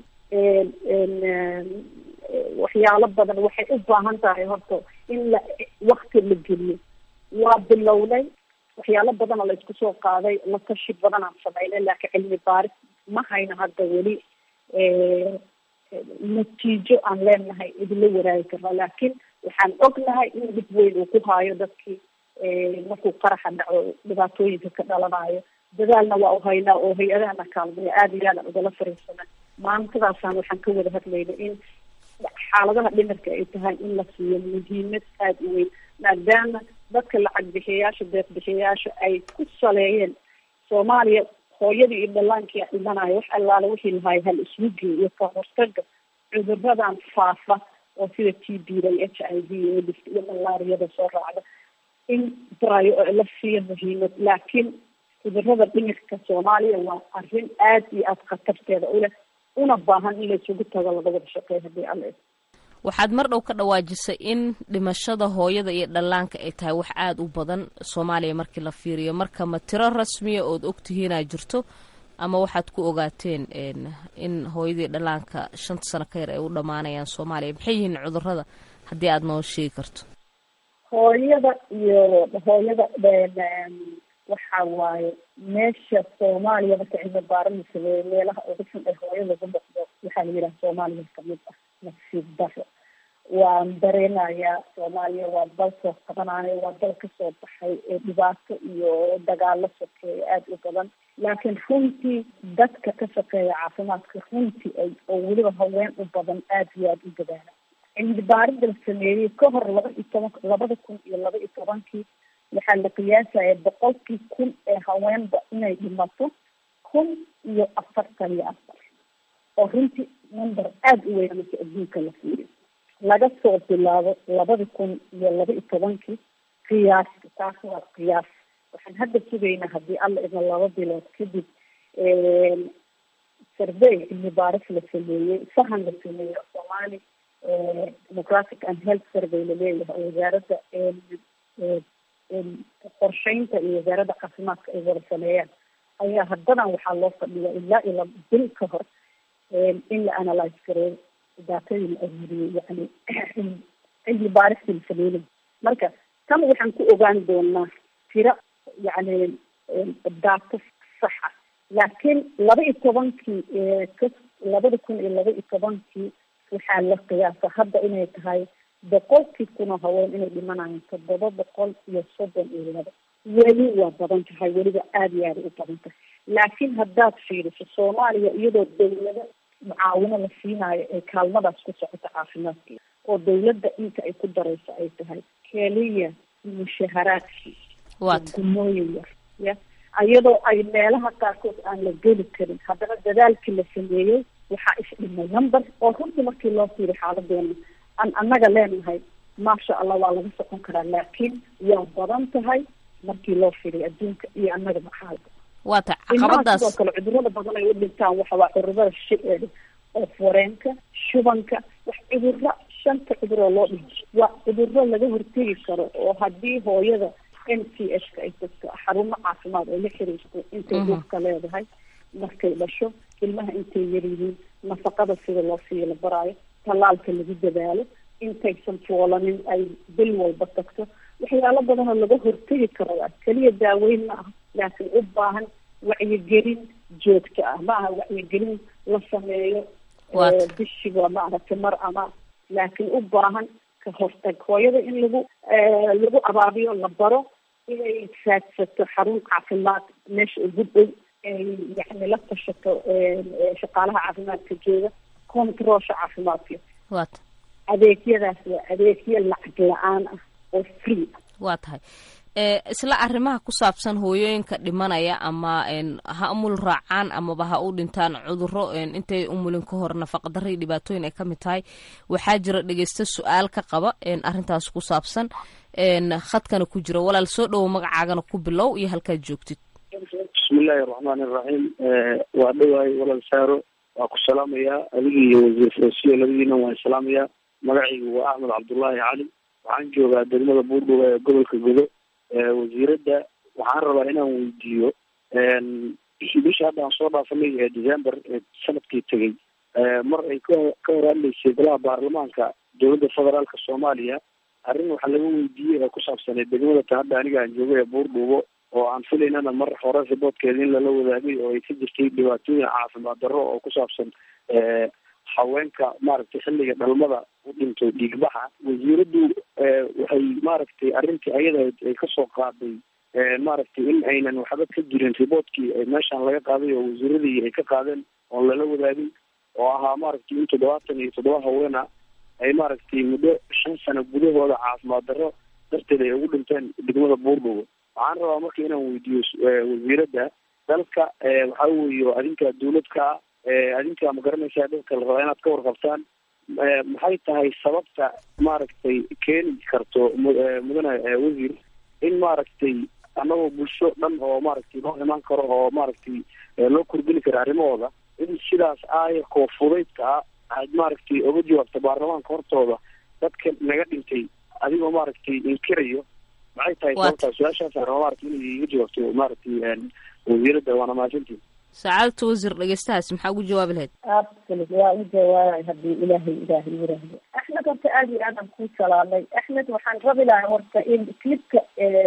waxyaalo badan waxay u baahan tahay horta in la wakti la geliyo waa bilownay waxyaalo badan oo la isku soo qaaday la tashi badan aan sameynay laakiin cilmi baaris ma hayno hadda weli natiijo aan leenahay idinla waraagi karna laakiin waxaan ognahay in dhib weyn uu ku haayo dadkii markuu qaraxa dhaco dhibaatooyinka ka dhalanayo dadaalna waa u haynaa oo hay-adahana kaalmaya aada iyo aadaan ugala fariisana maantadaasaan waxaan ka wada hadlayna in xaaladaha dhimirka ay tahay in la siiyo muhiimad aada u weyn maadaama dadka lacag bixiyayaasha deeq bixiyayaasha ay ku saleeyeen soomaaliya hooyadii iyo dhallaankii a dhimanayo wax allaale wixii lahaay hal iswugi iyo ka hortaga cuduradan faafa oo sida t b da iyo h i v iyo iyo malaariyada soo raacda in barayo oo la siiyo muhiimad laakiin cudurada dhimirka soomaaliya waa arrin aada iyo aada khatarteeda u leh una baahan in la isugu tago laga wada shaqeey haddii alla waxaad mar dhow ka dhawaajisay in dhimashada hooyada iyo dhallaanka ay tahay wax aada u badan soomaaliya markii la fiiriyo marka ma tiro rasmiya ood ogtihiinaa jirto ama waxaad ku ogaateen in hooyadii dhallaanka shanta sano ka yar ay u dhammaanayaan soomaaliya maxay yihiin cudurada haddii aada noo sheegi karto hooyada iyo hooyada waxa waaye meesha soomaaliya marka cilmi baara la sameeyo meelaha ugu xun ee hooyada lagu noqdo waxaa la yidhaha soomaaliya kamid ah nasiib daro waan dareenayaa soomaaliya waa dal soo qabanayo waa dal kasoo baxay ee dhibaato iyo dagaalo sokeeya aada u badan laakiin runtii dadka ka shaqeeya caafimaadka runtii ay oo weliba haween u badan aada iyo aada u dadaala cilmi baarida la sameeyey ka hor laba iyo toban labada kun iyo laba iyo tobankii waxaa la qiyaasaya boqolkii kun ee haweenba inay dhimato kun iyo afartan iyo afar oo runtii number aada u weyn marka adduunka la fiiriyo laga soo bilaabo labada kun iyo laba iyo tobankii qiyaasta taas waa qiyaas waxaan hadda sugaynaa haddii alla idna laba bilood kadib survey cilmi baaris la sameeyey sahan la sameeyey soomaali democratic and health survey laleeyahay oo wasaaradda qorsheynta iyo wasaaradda caafimaadka ay wada sameeyaan ayaa haddadan waxaa loo fadhiya ilaa iyo laba bil ka hor in la analyse gareeyo daatadii la aruuriyey yani cilmi baaristii la sameynay marka tan waxaan ku ogaan doonaa tiro yani daato saxa laakiin laba iyo tobankii ka labada kun iyo laba iyo tobankii waxaa la qiyaasa hadda inay tahay boqolkii kunoo haween inay dhimanayaan toddoba boqol iyo soddon iyo laba weli waa badan tahay weliba aada iyo aada u badan tahay laakiin haddaad fiiriso soomaaliya iyadoo dawlado mucaawino la siinaayo ee kaalmadaas ku socoto caafimaadkeeda oo dawladda inta ay ku darayso ay tahay keliya mushaharaadkii gumooyin yar ya iyadoo ay meelaha qaarkood aan la geli karin haddana dadaalkii la sameeyey waxaa isdhimay number oo runtii markii loo fiiri xaaladeena aan annaga leenahay maasha allah waa laga socon karaa laakiin waa badan tahay markii loo fiiriy adduunka iyo annaga maxaalka waa ta ilmaha caqabadaas sidoo kale cudurada badan ay u dhintaan waxa waa cudurada shi- oo foreenka shubanka wax cuduro shanta cuduroo loo dhinto waa cuduro laga hortegi karo oo haddii hooyada n c h ka ay tagto xarumo caafimaad oo la xiriirto intay Mhm. dhulka leedahay markay dhasho ilmaha intay yaryihiin nafaqada sida loo siiyo la baraayo tallaalka lagu dadaalo intaysan foolanin ay bil walba tagto waxyaalo badan oo laga hortegi karo waa keliya daaweyn ma aha laakiin u baahan wacyigelin joogto ah ma aha wacyigelin la sameeyo bishiba maaragtay mar ama laakiin u baahan ka hortag hooyada in lagu lagu abaabiyo la baro inay raadsato xarun caafimaad meesha ugu dhow ay yani la tashato shaqaalaha caafimaadka jooga controlsha caafimaadka waata adeegyadaas waa adeegyo lacag la-aan ah oo free ah waa tahay isla arrimaha ku saabsan hooyooyinka dhimanaya ama ha umul raacaan amaba ha u dhintaan cuduro intay umulin ka hor nafaqadaro iyo dhibaatooyin ay ka mid tahay waxaa jira dhegeysta su-aal ka qaba arrintaas ku saabsan khadkana ku jira walaal soo dhowo magacaagana ku bilow iyo halkaad joogtid bismillahi araxmaani iraxiim waa dhawaay walaal saaro waa ku salaamayaa adigii iyo wasiir farosiyo labadiina waan salaamayaa magacaygu waa axmed cabdullaahi cali waxaan joogaa degmada buurdhow ee gobolka godo wasiiradda waxaan rabaa inaan weydiiyo bisha hadda aan soo dhaafanay ee december ee sanadkii tegay mar ay ka ka hor hadlaysay golaha baarlamaanka dowladda federaalka soomaaliya arrin waxaa laga weydiiyey ee ku saabsanay degmada ta hadda aniga aan joogo ee buurdhuubo oo aan filaynana mar hore riboodkeeda in lala wadaagay oo ay ka jirtay dhibaatooyin caafimaad darro oo ku saabsan haweenka maaragtay xilliga dhalmada u dhintay dhiigbaxa wasiiraddu waxay maaragtay arrintii ayada ay kasoo qaaday maaragtay in aynan waxba ka jirin riboodkii meeshaan laga qaaday oo wasiiradii ay ka qaadeen oon lala wadaagin oo ahaa maaragtay in toddobaatan iyo toddoba haweena ay maaragtay muddo shan sano gudahooda caafimaad darro darteed ay ugu dhinteen degmada buurdhowo waxaan rabaa marka inaan weydiiyo wasiiradda dalka waxaa weeye adinka dawladka adinka ma garanaysaa dadka la rabaa inaad ka warqabtaan maxay tahay sababta maaragtay keeni karto mudane wasiir in maaragtay annagoo bulsho dhan oo maaragtay loo imaan karo oo maaragtay loo kordini karo arrimahooda in sidaas aayarkoo fudaydka ah aad maaragtay oga jawaabta baarlamaanka hortooda dadka naga dhintay adigoo maaragtay inkirayo maxay tahay sababtaa su-aashaas araba maaragtay inay iga jawaabto maaragtay wasiiradda waana mahadsantii sacaadata wasiir dhegeystahaas maxaa ugu jawaabi lahayd absolut waa u jawaabay haddii ilaahay ilaahay yiraahdo axmed horta aada iyo aad aan kuu salaamay axmed waxaan rabi lahaa horta in clipka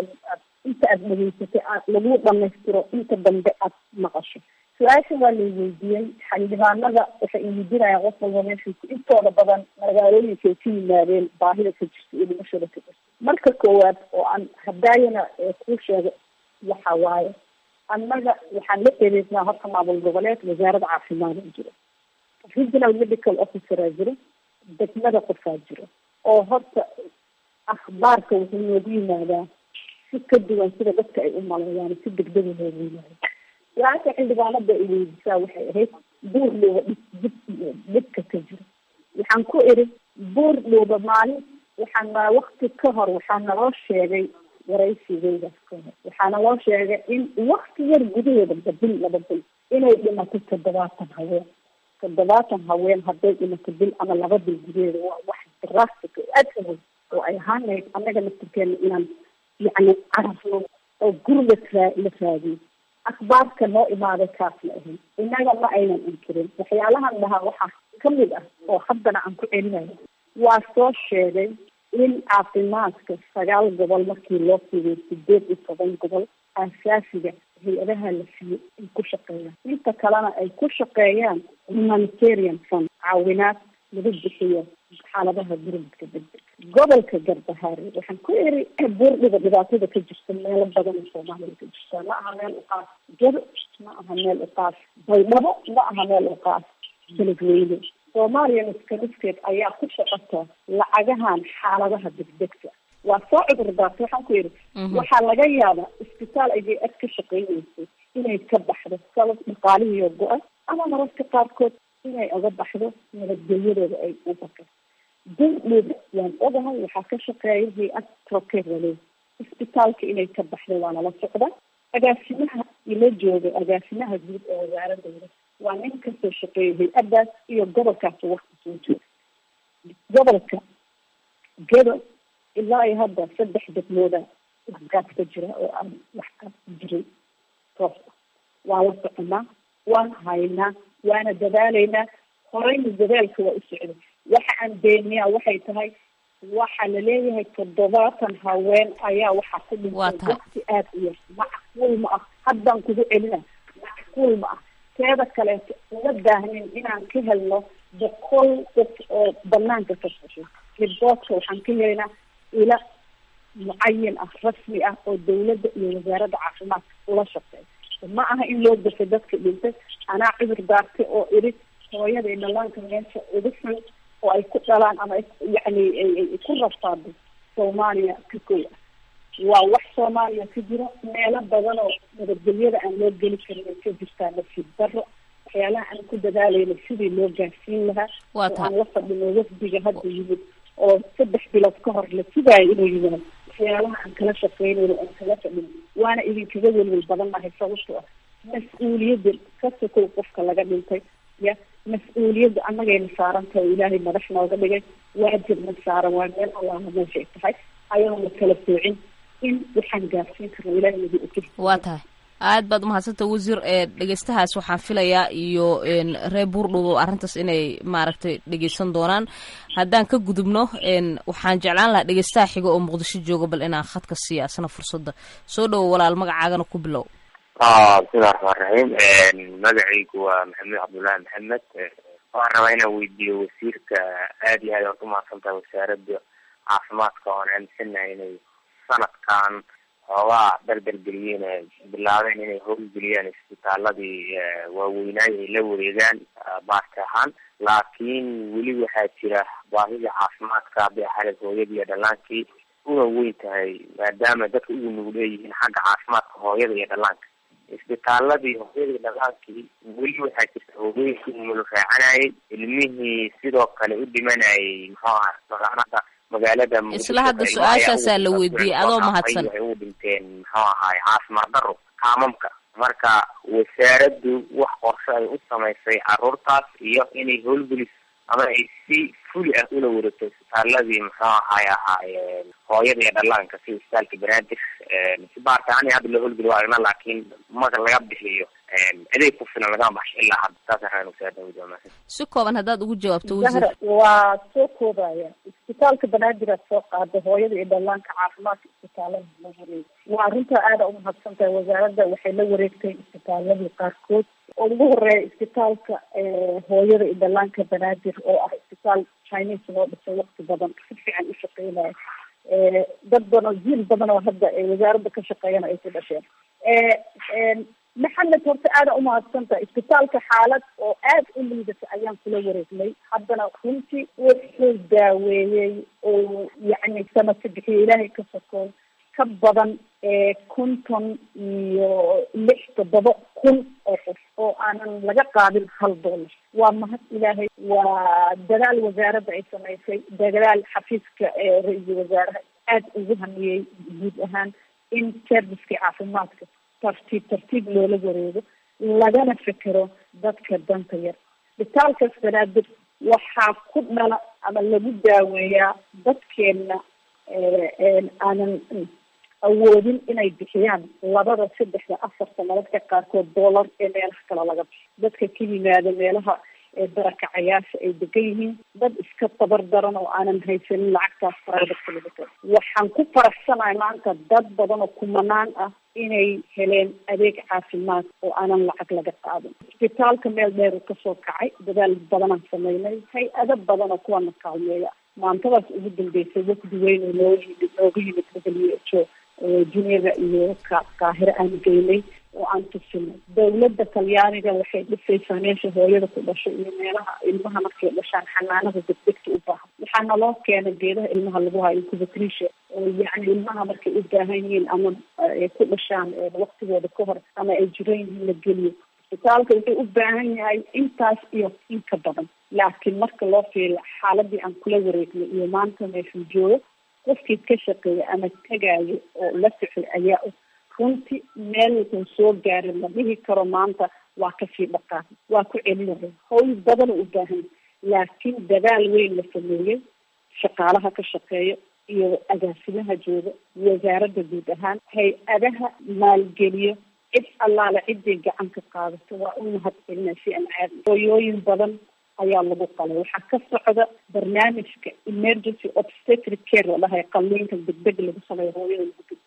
inta aad dhegeysatay aad lagu dhamaystiro inta dambe aad maqasho su-aasha waa lay weydiiyey xildhibaanada waxay iweydiinayaan qof walba meesha intooda badan magaalooyinka ay ka yimaadeen baahida ka jirta iyo dhimashada ka jirta marka koowaad oo aan hadaayana kuu sheego waxa waaye annaga waxaan la xiriirnaa horta maamul goboleed wasaaradda caafimaada jiro regional medical officeraa jiro degmada qofaa jiro oo horta akhbaarka wuxuu noogu yimaadaa si ka duwan sida dadka ay u maleeyaan si degdega noogu yimaada su-aasha xildhibaanada ay weydisaa waxay ahayd buur dhooba dhib dib dhibka ka jiro waxaan ku iri buur dhooba maalin waxaan wakti ka hor waxaa naloo sheegay waraysigeydaas ka hor waxaana loo sheegay in wakti yar gudaheeda bil laba bil inay dhimato toddobaatan haween toddobaatan haween hadday dhimato bil ama laba bil gudaheeda waa wax drastic aad u weyn oo ay ahaan lahayd annaga laftirkeena inaan yacni carafno oo guriga raa la raadiyo akhbaarka noo imaaday kaas la ahayd innaga ma aynan inkirin waxyaalahan dhahaa waxaa kamid ah oo haddana aan ku celinayo waa soo sheegay in caafimaadka sagaal gobol markii loo fiiday sideed iyo toban gobol aasaasiga hay-adaha la siiyo ay ku shaqeeyaan inta kalena ay ku shaqeeyaan humanitarian fund caawinaad lagu bixiyo xaaladaha gurmadka degdeg gobolka garbahaare waxaan ku iri buurdhiga dhibaatada ka jirta meelo badan oo soomaaliya ka jirta ma aha meel uqaas jado ma aha meel uqaas baydhabo ma aha meel uqaas beledweyne soomaaliya niska niskeed ayaa ku shaqata lacagahan xaaladaha degdegta waa soo cudur daartay waxaan ku yidhi waxaa laga yaabaa isbitaal ayay ad ka shaqeyneysay inay ka baxdo sabab dhaqaalihiio go-a ama mararka qaarkood inay oga baxdo nabadgelyadooda ay u baka durdhooda waan ogahay waxaa ka shaqeeya hay-ad trokerale isbitaalka inay ka baxdo waana la socda agaasimaha ila jooga agaasimaha guud ee wasaaradooda waa nin kasoo shaqeeya hay-adaas iyo gobolkaas wakti soo jooga gobolka gedo ilaa iyo hadda saddex degmooda waxgaad ka jira oo aan waxgaad ku jirin toos ah waa la soconaa waan haynaa waana dadaalaynaa horeyna dadaalka waa u socday waxa aan beeniyaa waxay tahay waxaa laleeyahay toddobaatan haween ayaa waxaa ku dhintay wakti aada u yar macquul ma ah haddaan kugu celina macquul ma ah kaleeto uma baahnin inaan ka helno boqol dad oo banaanka ka sosho riboodka waxaan ka helaynaa ila mucayin ah rasmi ah oo dawladda iyo wasaaradda caafimaadka ula shaqeeya ma aha in loo dafay dadka dhintay anaa cudur daartay oo idhi hooyada iyo dhalaanka meesha ugu xun oo ay ku dhalaan ama yacni ay ku rafaado soomaaliya ka kow ah waa wax soomaaliya ka jiro meelo badan oo nabadgelyada aan loo geli karin ay ka jirtaa nasiib daro waxyaalaha aan ku dadaalayna sidii loo gaarsiin lahaa oo aan la fadhino wafdiga hadda yimid oo saddex bilood ka hor la sugaayo inuu yimaado waxyaalaha aan kala shaqeynayno aan kala fadhino waana idinkaga welwel badan nahay sababto ah mas-uuliyadda ka sokow qofka laga dhintay ya mas-uuliyadda annagayna saaran tahay oo ilaahay madax nooga dhigay waajibna saaran waa meel allaha meeshay tahay ayadoo la kala soocin in waxaan gaarsiin karno ilaahay nagu ogey waa tahay aad baad umahadsanta wasiir ee dhegeystahaas waxaan filayaa iyo reer buurdhow arrintaas inay maaragtay dhegeysan doonaan haddaan ka gudubno waxaan jeclaan lahaa dhegeystaha xiga oo muqdisho jooga bal inaan khadka siiya asna fursadda soo dhowo walaal magacaagana ku bilow bismillahi raxmaan raxiim magacaygu waa maxamed cabdullaahi maxamed waxaan rabaa inaan weydiiyo wasiirka aad iyo aad aad umahadsantaha wasaaradda caafimaadka oon aaminsanahay inay sanadkan xoogaa dardargeliyeen ee bilaabeen inay howlgeliyaan isbitaaladii waaweynaay ay la wareegaan baarti ahaan laakiin weli waxaa jira baahida caafimaadka hadday ahayd hooyadii iyo dhallaankii una weyn tahay maadaama dadka ugu nugul leeyihiin xagga caafimaadka hooyada iyo dhallaanka isbitaaladii hooyada iyo dhallaankii weli waxaa jirta hooyooyinkii umulu raacanayay ilmihii sidoo kale u dhimanayay muxuu aha magaalada magaalada isla hadda su-aashaasaa la weydiiyey adoo mahadsan waxay ugu dhinteen muxuu ahaay caafimaad daro kaamamka marka wasaaraddu wax qorshe ay u samaysay caruurtaas iyo inay howlgelis ama ay si fuli ah ula wareegto isbitaaladii muxuu ahaay ahaa hooyada iyo dhallaanka sida isbitaalka banaadir si baartaani hadda loo howlgeli waa aragna laakiin marka laga bixiyo adeeg ku filan lagama baxsho ilaa hadda saasaan rabaa wasaaradda ujamaa si kooban haddaad ugu jawaabto wasiir zahra waa soo koobaya isbitaalka banaadir aad soo qaada hooyada iyo dhallaanka caafimaadka isbitaalada la wareegay waa arrintaa aada umahadsan tahay wasaaradda waxay la wareegtay isbitaaladii qaarkood oo ugu horeeya isbitaalka hooyada iyo dhallaanka banaadir oo ah isbitaal chinese loo dhisay waqti badan si fiican u shaqeynaya dad badan oo jiil badan oo hadda wasaaradda ka shaqeeyana ay ku dhasheen maxamed horta aada umahadsan tahay isbitaalka xaalad oo aada u liidata ayaan kula wareegnay haddana runtii wuxuu daaweeyey oo yacni samaka bixiyo ilaahay ka sokoon ka badan konton iyo lix toddoba kun oo qof oo aanan laga qaadin hal dollar waa mahad ilaahay waa dadaal wasaaradda ay samaysay dadaal xafiiska ra-iisul wasaaraha aada ugu hamiyey guud ahaan in servicekii caafimaadka tartiib tartiib loola wareego lagana fekero dadka danta yar isbitaalkaas banaadir waxaa ku dhala ama lagu daaweeyaa dadkeena aanan awoodin inay bixiyaan labada saddexda afarta mararka qaarkood dollar ee meelaha kale laga bixiyo dadka ka yimaada meelaha barakacayaasha ay degan yihiin dad iska tabar daran oo aanan haysanin lacagtaas private laga tago waxaan ku faraxsanahay maanta dad badan oo kumanaan ah inay heleen adeeg caafimaad oo aanan lacag laga qaadin isbitaalka meel dheer uu kasoo kacay dadaal badanaan sameynay hay-ado badan oo kuwana kaalmeeya maantadaas ugu dambeysay wafdi weyn oo noo yimid nooga yimid w h o juneva iyo ka qaahiro aan geynay oo aan tusinay dawladda talyaaniga waxay dhisaysaa meesha hooyada ku dhashay iyo meelaha ilmaha markay dhashaan xanaanada degdegta u baahan waxaa naloo keenay geedaha ilmaha lagu hayo incubatrisha oo yacni ilmaha markay u baahan yihiin ama ay ku dhashaan waktigooda ka hor ama ay jiran yihiin la geliyo isbitaalka wuxuu u baahan yahay intaas iyo in ka badan laakiin marka loo fiiriyo xaaladii aan kula wareegnay iyo maanta meeshuu joogo qofkii ka shaqeeya ama tagaayo oo la socday ayaa og runtii meel wuxuu soo gaaray la dhihi karo maanta waa kasii dhaqaan waa ku celinaya hawl badan u baahan laakiin dadaal weyn la sameeyey shaqaalaha ka shaqeeya iyo agaasimaha jooga wasaaradda guud ahaan hay-adaha maalgeliyo cid allaale ciddii gacan ka qaadato waa u mahad celina si aan caadi hooyooyin badan ayaa lagu qalay waxaa ka socda barnaamijka emergency obstetric care la dhahay qalliinka degdeg lagu sameeyo hooyada lagu badbaadiyo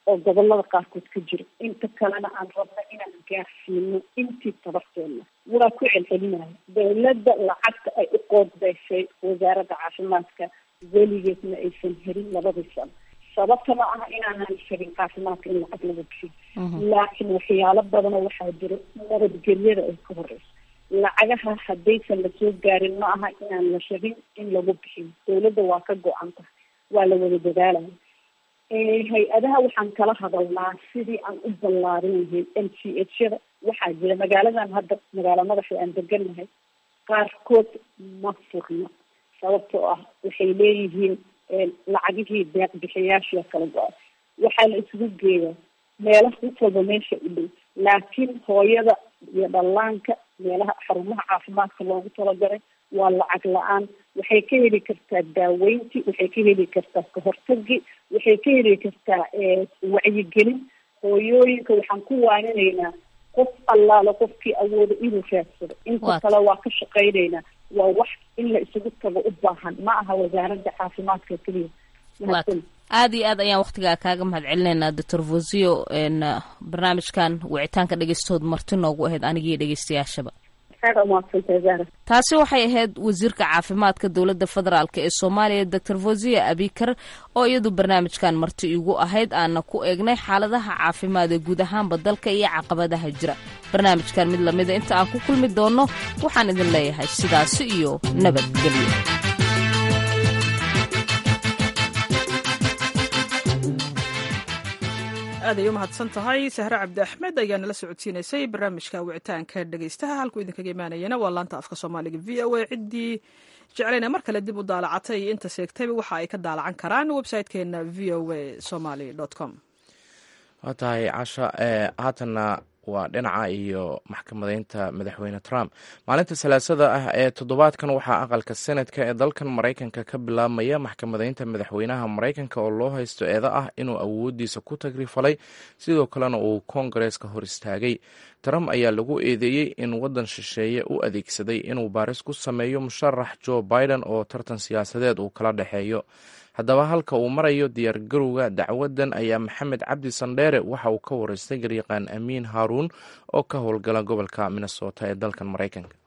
oo gobolada qaarkood ka jiro inta kalena aan rabno inaan gaarsiino intii tabarteena waa ku celcelinaya dawladda lacagta ay u qoodbeyshay wasaaradda caafimaadka weligeedna aysan helin labadii sano sababta ma aha inaanan helin caafimaadka in lacag laga bixiyo laakiin waxyaalo badanoo waxaa jiro nabadgelyada ay ka horeyso lacagaha haddaysan lasoo gaarin ma aha inaan la shabin in lagu bixiyo dawladda waa ka go-an tahay waa la wada dadaalaya hay-adaha waxaan kala hadalnaa sidii aan u ballaarin lahayn m c h yada waxaa jira magaaladan hadda magaalo madaxa aan degannahay qaarkood ma furno sababtoo ah waxay leeyihiin lacagihii deeq bixiyaashia kala go-ay waxaa la isugu geeyaa meelaha mid walba meesha u dhow laakiin hooyada iyo dhallaanka meelaha xarumaha caafimaadka loogu talagalay waa lacag la-aan waxay ka heli kartaa daaweynti waxay ka heli kartaa kahortagi waxay ka heli kartaa wacyigelin hooyooyinka waxaan ku waaninaynaa qof allaalo qofkii awooda inuu raadsado inta kale waa ka shaqaynaynaa waa wax in la isugu tago u baahan ma aha wasaaradda caafimaadka keliya aada iyo aad ayaan waktigaa kaaga mahad celinaynaa doctor vosio barnaamijkan wicitaanka dhegeystood marti noogu ahayd anigiiyo dhegeystayaashaba taasi waxay ahayd wasiirka caafimaadka dowladda federaalk ee soomaaliya doctor vosio abikar oo iyadu barnaamijkan marti igu ahayd aana ku eegnay xaaladaha caafimaad ee guud ahaanba dalka iyo caqabadaha jira barnaamijkan mid lamida inta aan ku kulmi doonno waxaan idin leeyahay sidaasi iyo nabadgelyo aad ay u mahadsan tahay sahre cabdi axmed ayaa nala socodsiinaysay barnaamijka wicitaanka dhegeystaha halkuu idinkaga imaanayana waa laanta afka soomaaliga v o a ciddii jeclayna mar kale dib u daalacatay iyo inta seegtayba waxa ay ka daalacan karaan website-keena v o a somaly com waa tahay casha haatanna waa dhinaca iyo maxkamadeynta madaxweyne trump maalinta salaasada ah ee toddobaadkan waxaa aqalka senadka ee dalkan maraykanka ka bilaabmaya maxkamadeynta madaxweynaha maraykanka oo loo haysto eeda ah inuu awoodiisa ku tagrifalay sidoo kalena uu koongareeska hor istaagay trump ayaa lagu eedeeyey in waddan shisheeye u adeegsaday inuu baaris ku sameeyo musharax joe biden oo tartan siyaasadeed uu kala dhexeeyo haddaba halka uu marayo diyaargarowga dacwadan ayaa maxamed cabdi sandheere waxa uu ka wareystay garyaqaan amiin haaruun oo ka howlgala gobolka minnesota ee dalkan maraykanka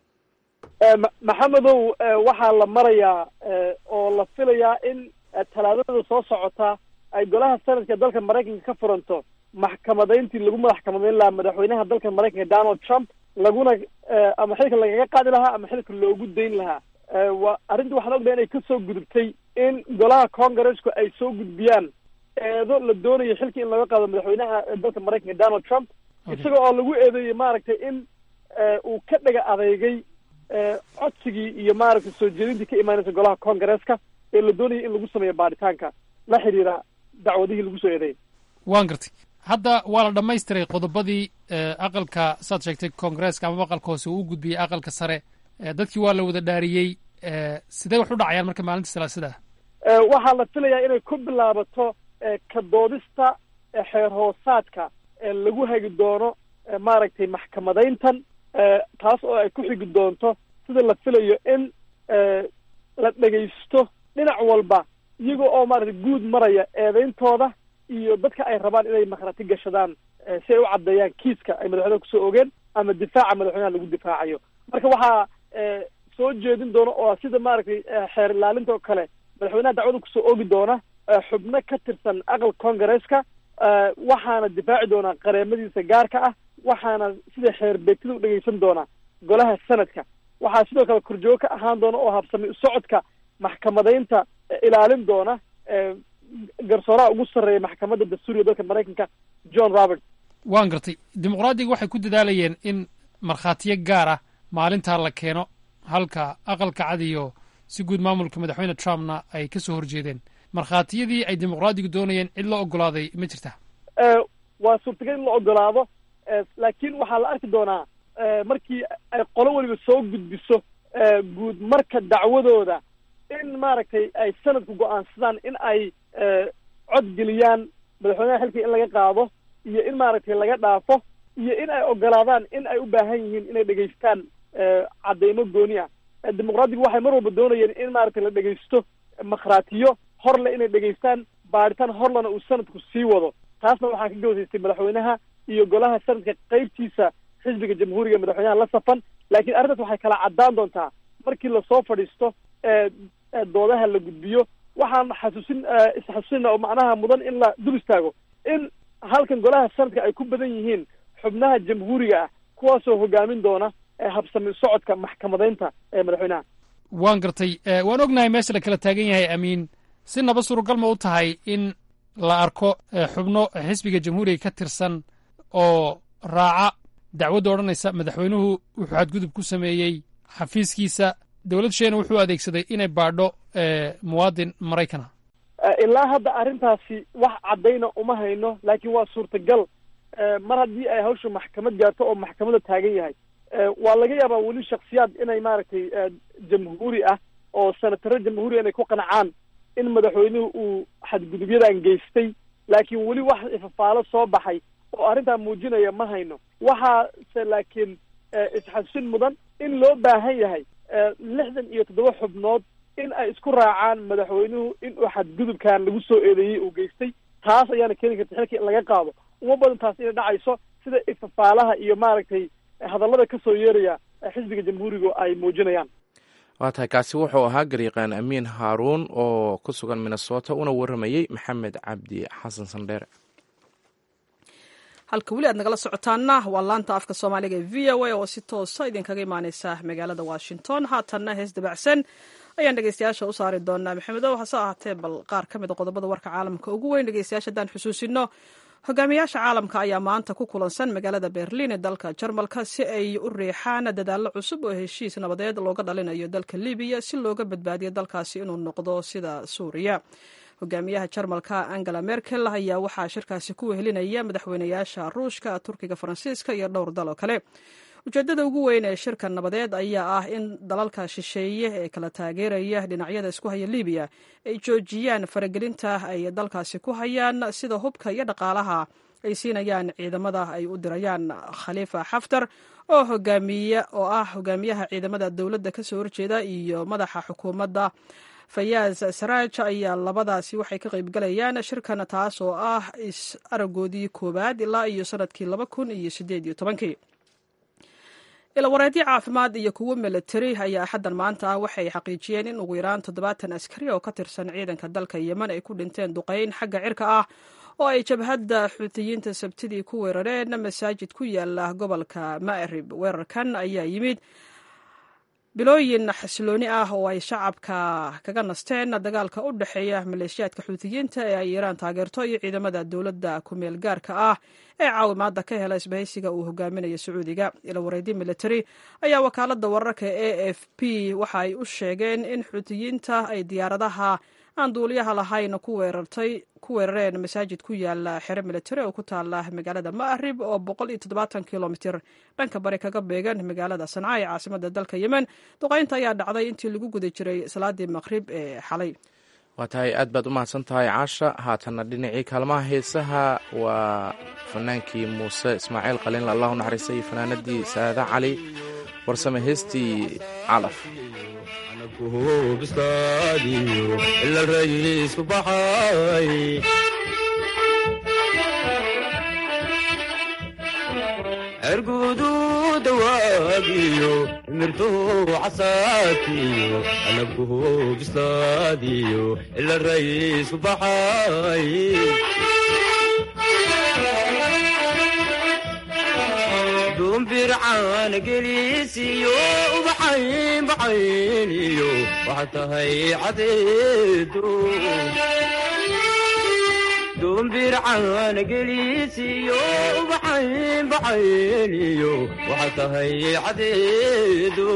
maxamedow waxaa la marayaa oo la filayaa in talaadada soo socota ay golaha sanadka dalka maraykanka ka furanto maxkamadeyntii lagu madax kamadeyn lahaa madaxweynaha dalka maraykanka donald trump laguna ama xilka lagaga qaadi lahaa ama xilka loogu dayn lahaa wa arrinta waxaan ognahay inay kasoo gudubtay in golaha congressku ay soo gudbiyaan eedo la doonayo xilkii in laga qaado madaxweynaha dalka maraykanka donald trump isaga oo lagu eedeeyey maaragtay in uu ka dhaga adeegay codsigii iyo maaragtay soo jeedintii ka imaanaysa golaha congresska ee la doonayay in lagu sameeyo baaritaanka la xidhiira dacwadihii lagu soo eedeeyay waan gartay hadda waa la dhammaystiray qodobadii aqalka saad sheegtay congresska amaba aqalka hoose uu u gudbiyey aqalka sare dadkii waa la wada dhaariyey sidee wax u dhacayaan marka maalinta salaasada ah waxaa la filayaa inay ku bilaabato ka doodista xeer hoosaadka lagu hagi doono maaragtay maxkamadeyntan taas oo ay ku xigi doonto sida la filayo in la dhegaysto dhinac walba iyaga oo maaragtay guud maraya eedeyntooda iyo dadka ay rabaan inay makrati gashadaan si ay u caddeeyaan kiiska ay madaxweynaha kusoo ogeen ama difaaca madaxweynaha lagu difaacayo marka waxaa soo jeedin doona oo sida maaragtay xeer ilaalinta oo kale madaxweynaha dacwada kusoo oogi doona xubno ka tirsan aqal congresska waxaana difaaci doonaa qareemadiisa gaarka ah waxaana sida xeer beegtida u dhegeysan doona golaha sanadka waxaa sidoo kale korjoogo ka ahaan doona oo habsamay socodka maxkamadeynta ilaalin doona garsooraha ugu sarreeya maxkamadda dastuuriga dalka maraykanka john robert waan gartay dimuqraadiga waxay ku dadaalayeen in markhaatiyo gaar ah maalintaa la keeno halka aqalka cad iyo si guud maamulka madaxweyne trumpna ay ka soo horjeedeen markhaatiyadii ay dimuqraadigu doonayeen cid la ogolaaday ma jirta waa suurtagal in la ogolaado laakiin waxaa la arki doonaa markii ay qolo weliba soo gudbiso guud marka dacwadooda in maaragtay ay sanadku go-aansadaan in ay codgeliyaan madaxweynaha xilkii in laga qaado iyo in maaragtay laga dhaafo iyo in ay ogolaadaan in ay u baahan yihiin inay dhegaystaan cadeymo gooni ah dimuqraadigu waxay mar walba doonayeen in maaragtay la dhegaysto makhraatiyo horle inay dhegaystaan baaritaan horlena uu sanadku sii wado taasna waxaa ka gawsaystay madaxweynaha iyo golaha sanadka qeybtiisa xisbiga jamhuuriga madaxweynaha la safan laakiin arrintaas waxay kala caddaan doontaa markii lasoo fadhiisto doodaha la gudbiyo waxaan xasuusin isxasuusina oo macnaha mudan in la dul istaago in halkan golaha sanadka ay ku badan yihiin xubnaha jamhuuriga ah kuwaasoo hogaamin doona habsami socodka maxkamadeynta ee madaxweynaha waan gartay waan ognahay meesha la kala taagan yahay amiin si naba suuragal ma u tahay in la arko xubno xisbiga jamhuuriga ka tirsan oo raaca dacwadda odhanaysa madaxweynuhu wuxuu xadgudub ku sameeyey xafiiskiisa dowlad sheena wuxuu adeegsaday inay baadho muwaadin maraykan ah ilaa hadda arrintaasi wax caddayna uma hayno laakiin waa suurtagal mar haddii ay hawsha maxkamad gaarto oo maxkamada taagan yahay waa laga yaabaa weli shaksiyaad inay maaragtay jamhuuri ah oo senataro jamhuuriya inay ku qancaan in madaxweynuhu uu xadgudubyadan geystay laakiin weli wax ifafaalo soo baxay oo arrintaa muujinaya ma hayno waxaase laakiin isxasuusin mudan in loo baahan yahay lixdan iyo toddoba xubnood in ay isku raacaan madaxweynuhu in uu xadgudubkan lagu soo eedeeyey uu geystay taas ayaana keeni karta xilka in laga qaado uma badan taas inay dhacayso sida ifafaalaha iyo maaragtay hadallada ka soo yeeraya xisbiga jamhuuriga ay muujinayaan waa tahay kaasi wuxuu ahaa garyaqaan amiin haaruun oo ku sugan minnesota una warramayey maxamed cabdi xasan sandheere halka weli aad nagala socotaana waa laanta afka soomaaliga ee v o a oo si toosa idinkaga imaaneysa magaalada washington haatanna hees dabacsan ayaan dhegeystayaasha u saari doonaa maxamedow hase ahaatee bal qaar ka mid a qodobada warka caalamka ugu weyn dhegeystayaasha haddaan xusuusino hogaamiyaasha caalamka ayaa maanta ku kulansan magaalada berliin ee dalka jarmalka si ay u riixaan dadaallo cusub oo heshiis nabadeed looga dhalinayo dalka libiya si looga badbaadiyo dalkaasi inuu noqdo sida suuriya hogaamiyaha jarmalka angela merkel ayaa waxaa shirkaasi ku wehelinaya madaxweynayaasha ruushka turkiga faransiiska iyo dhowr dal oo kale ujeedada ugu weyn ee shirka nabadeed ayaa ah in dalalka shisheeye ee kala taageeraya dhinacyada isku haya libiya ay joojiyaan faragelinta ay dalkaasi ku hayaan sida hubka iyo dhaqaalaha ay siinayaan ciidamada ay u dirayaan khaliifa xaftar oo hogaamiye oo ah hogaamiyaha ciidamada dowladda kasoo horjeeda iyo madaxa xukuumadda fayaaz saraaj ayaa labadaasi waxay ka qaybgalayaan shirkan taas oo ah is aragoodii koowaad ilaa iyo sanadkii laba kun iyo sideed iyo tobankii ilawareedyo caafimaad iyo kuwo milatari ayaa axaddan maanta ah waxay xaqiijiyeen in ugu yaraan toddobaatan askari oo ka tirsan ciidanka dalka yemen ay ku dhinteen duqeyn xagga cirka ah oo ay jabhadda xuutiyiinta sabtidii ku weerareen masaajid ku yaala gobolka ma'rib weerarkan ayaa yimid bilooyin xasilooni ah oo ay shacabka kaga nasteen dagaalka u dhexeeya maleeshiyaadka xuutiyiinta ee ay iiraan taageerto iyo ciidamada dowladda ku-meel gaarka ah ee caawimaadda ka hela isbahaysiga uu hogaaminayo sacuudiga ilawareedyo military ayaa wakaaladda wararka e f p waxa ay u sheegeen in xuutiyiinta ay diyaaradaha aan duuliyaha lahayn ku weerareen masaajid ku yaala xero militari oo ku taala magaalada ma'rib oo boqol iyo toddobaatan kilomitir dhanka bari kaga beegan magaalada sanca ee caasimada dalka yemen duqeynta ayaa dhacday intii lagu guda jiray salaadii maqrib ee xalay waa tahay aad baad u mahadsan tahay caasha haatanna dhinacii kaalmaha heesaha waa fanaankii muuse ismaaciil qaliinla allahu naxariista iyo fanaanadii saada cali warsame heestii calaf ergudu dawaagiyo mirtuu casaadkiyo anabkuhu bislaadiyo ila rayiisku baxay dumbircaan geliisiyo ubaxayn baxayniyo waxaa tahay cadeedo dumbircaan geliisiyo ubaxayn baxayniyo waxaa tahay cadeedo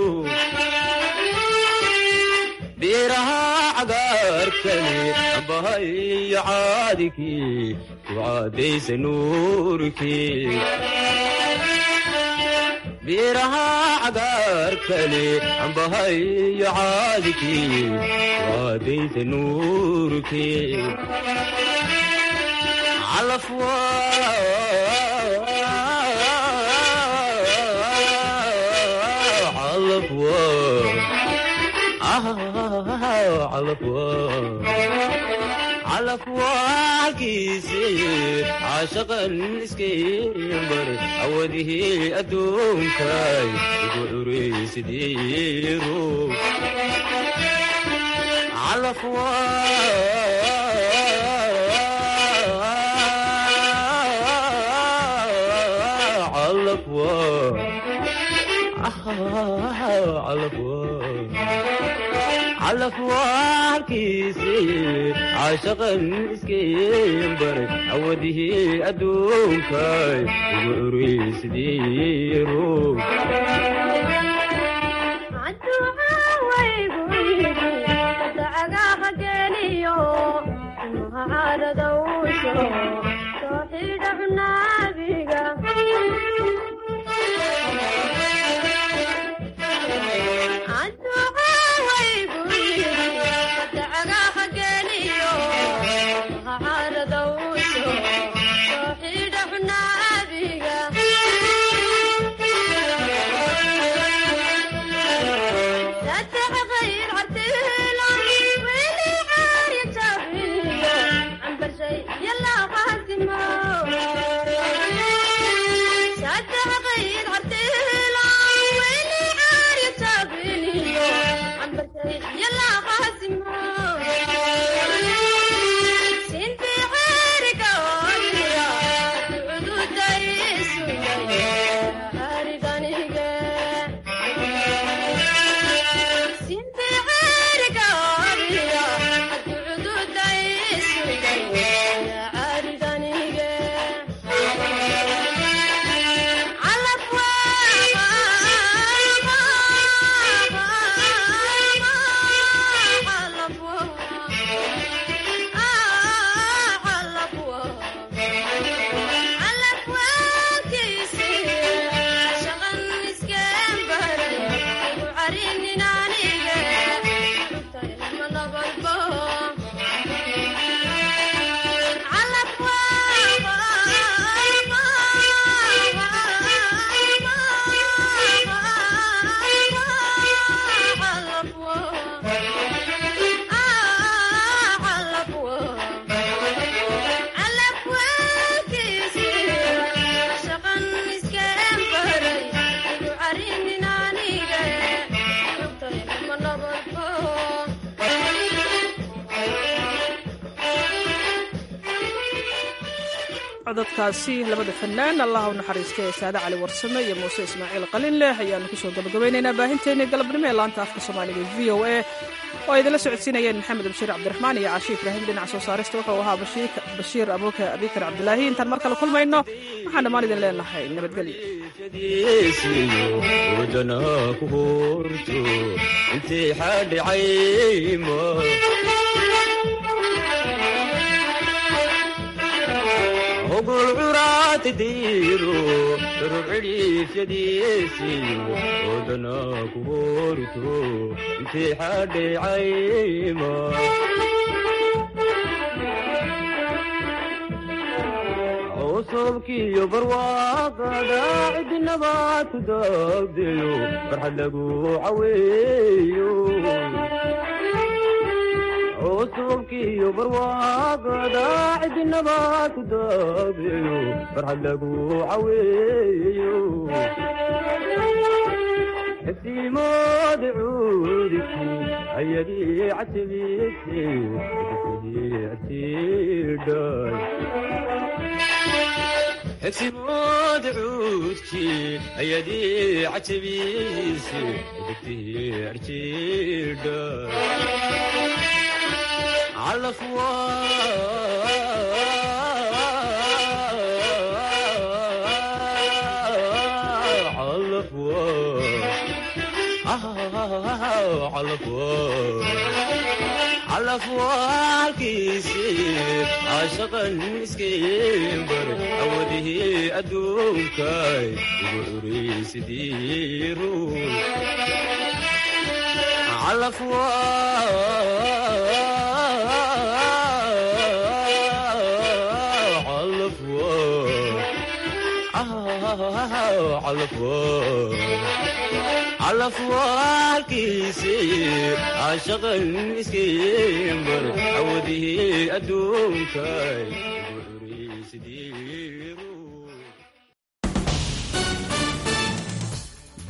biiraha cagaarkani ambahayo caadikii ku caadaysa nuurkii biiraha cagaarkani ambahayo caadikii ku caadaysa nuurkii calafwa calafwa calafwaalkiisi caashaqan iskaybar awadihii adduunkay igu curaysidii ruug calafwaalkiisi caashaqan iskaybar awadihii adduunkay igu curaysidii ruug codadkaasi labada fanaan allah u naxariistay ee saade cali warsame iyo muuse ismaaciil qalinleh ayaanu kusoo gabagabaynaynaa baahinteennii galabnimo ee laanta afka soomaaliga e v o a oo ay idinla socodsiinayeen maxamed bashiir cabdiraxmaan iyo caashi ibraahim dhinaca soo saarista wuxuu ahaa bashiir abuuke abikar cabdilaahi intaan mar kale kulmayno waxaan dhammaan idin leenahay nabadgelyo wadana ku horto intay xadhicaymo ogol curaati diiro daror cidhiifyadiisiyo wadana ku horto intay xadhicaymo cusubkiyo barwaaqada cidinabad ku daagdeyo farxad lagu caweeyo cusubkiyo barwaaqada cidinabad ku daagdeyo farxad lagu caweeyo xibsiimoodi cuudiki ayagii catibiisi catiidhay xibsimood cuudki ayadii cajabiisi degtii arjiidha calafwa calafwa calafwa calafwaalkiisi caashaqan iskaybar awadihii adduunkay ugu curaysidii ruux calafwa calafwa calafwa calaf waalkiisi caashaqan iskiin baray awadihii adduunkay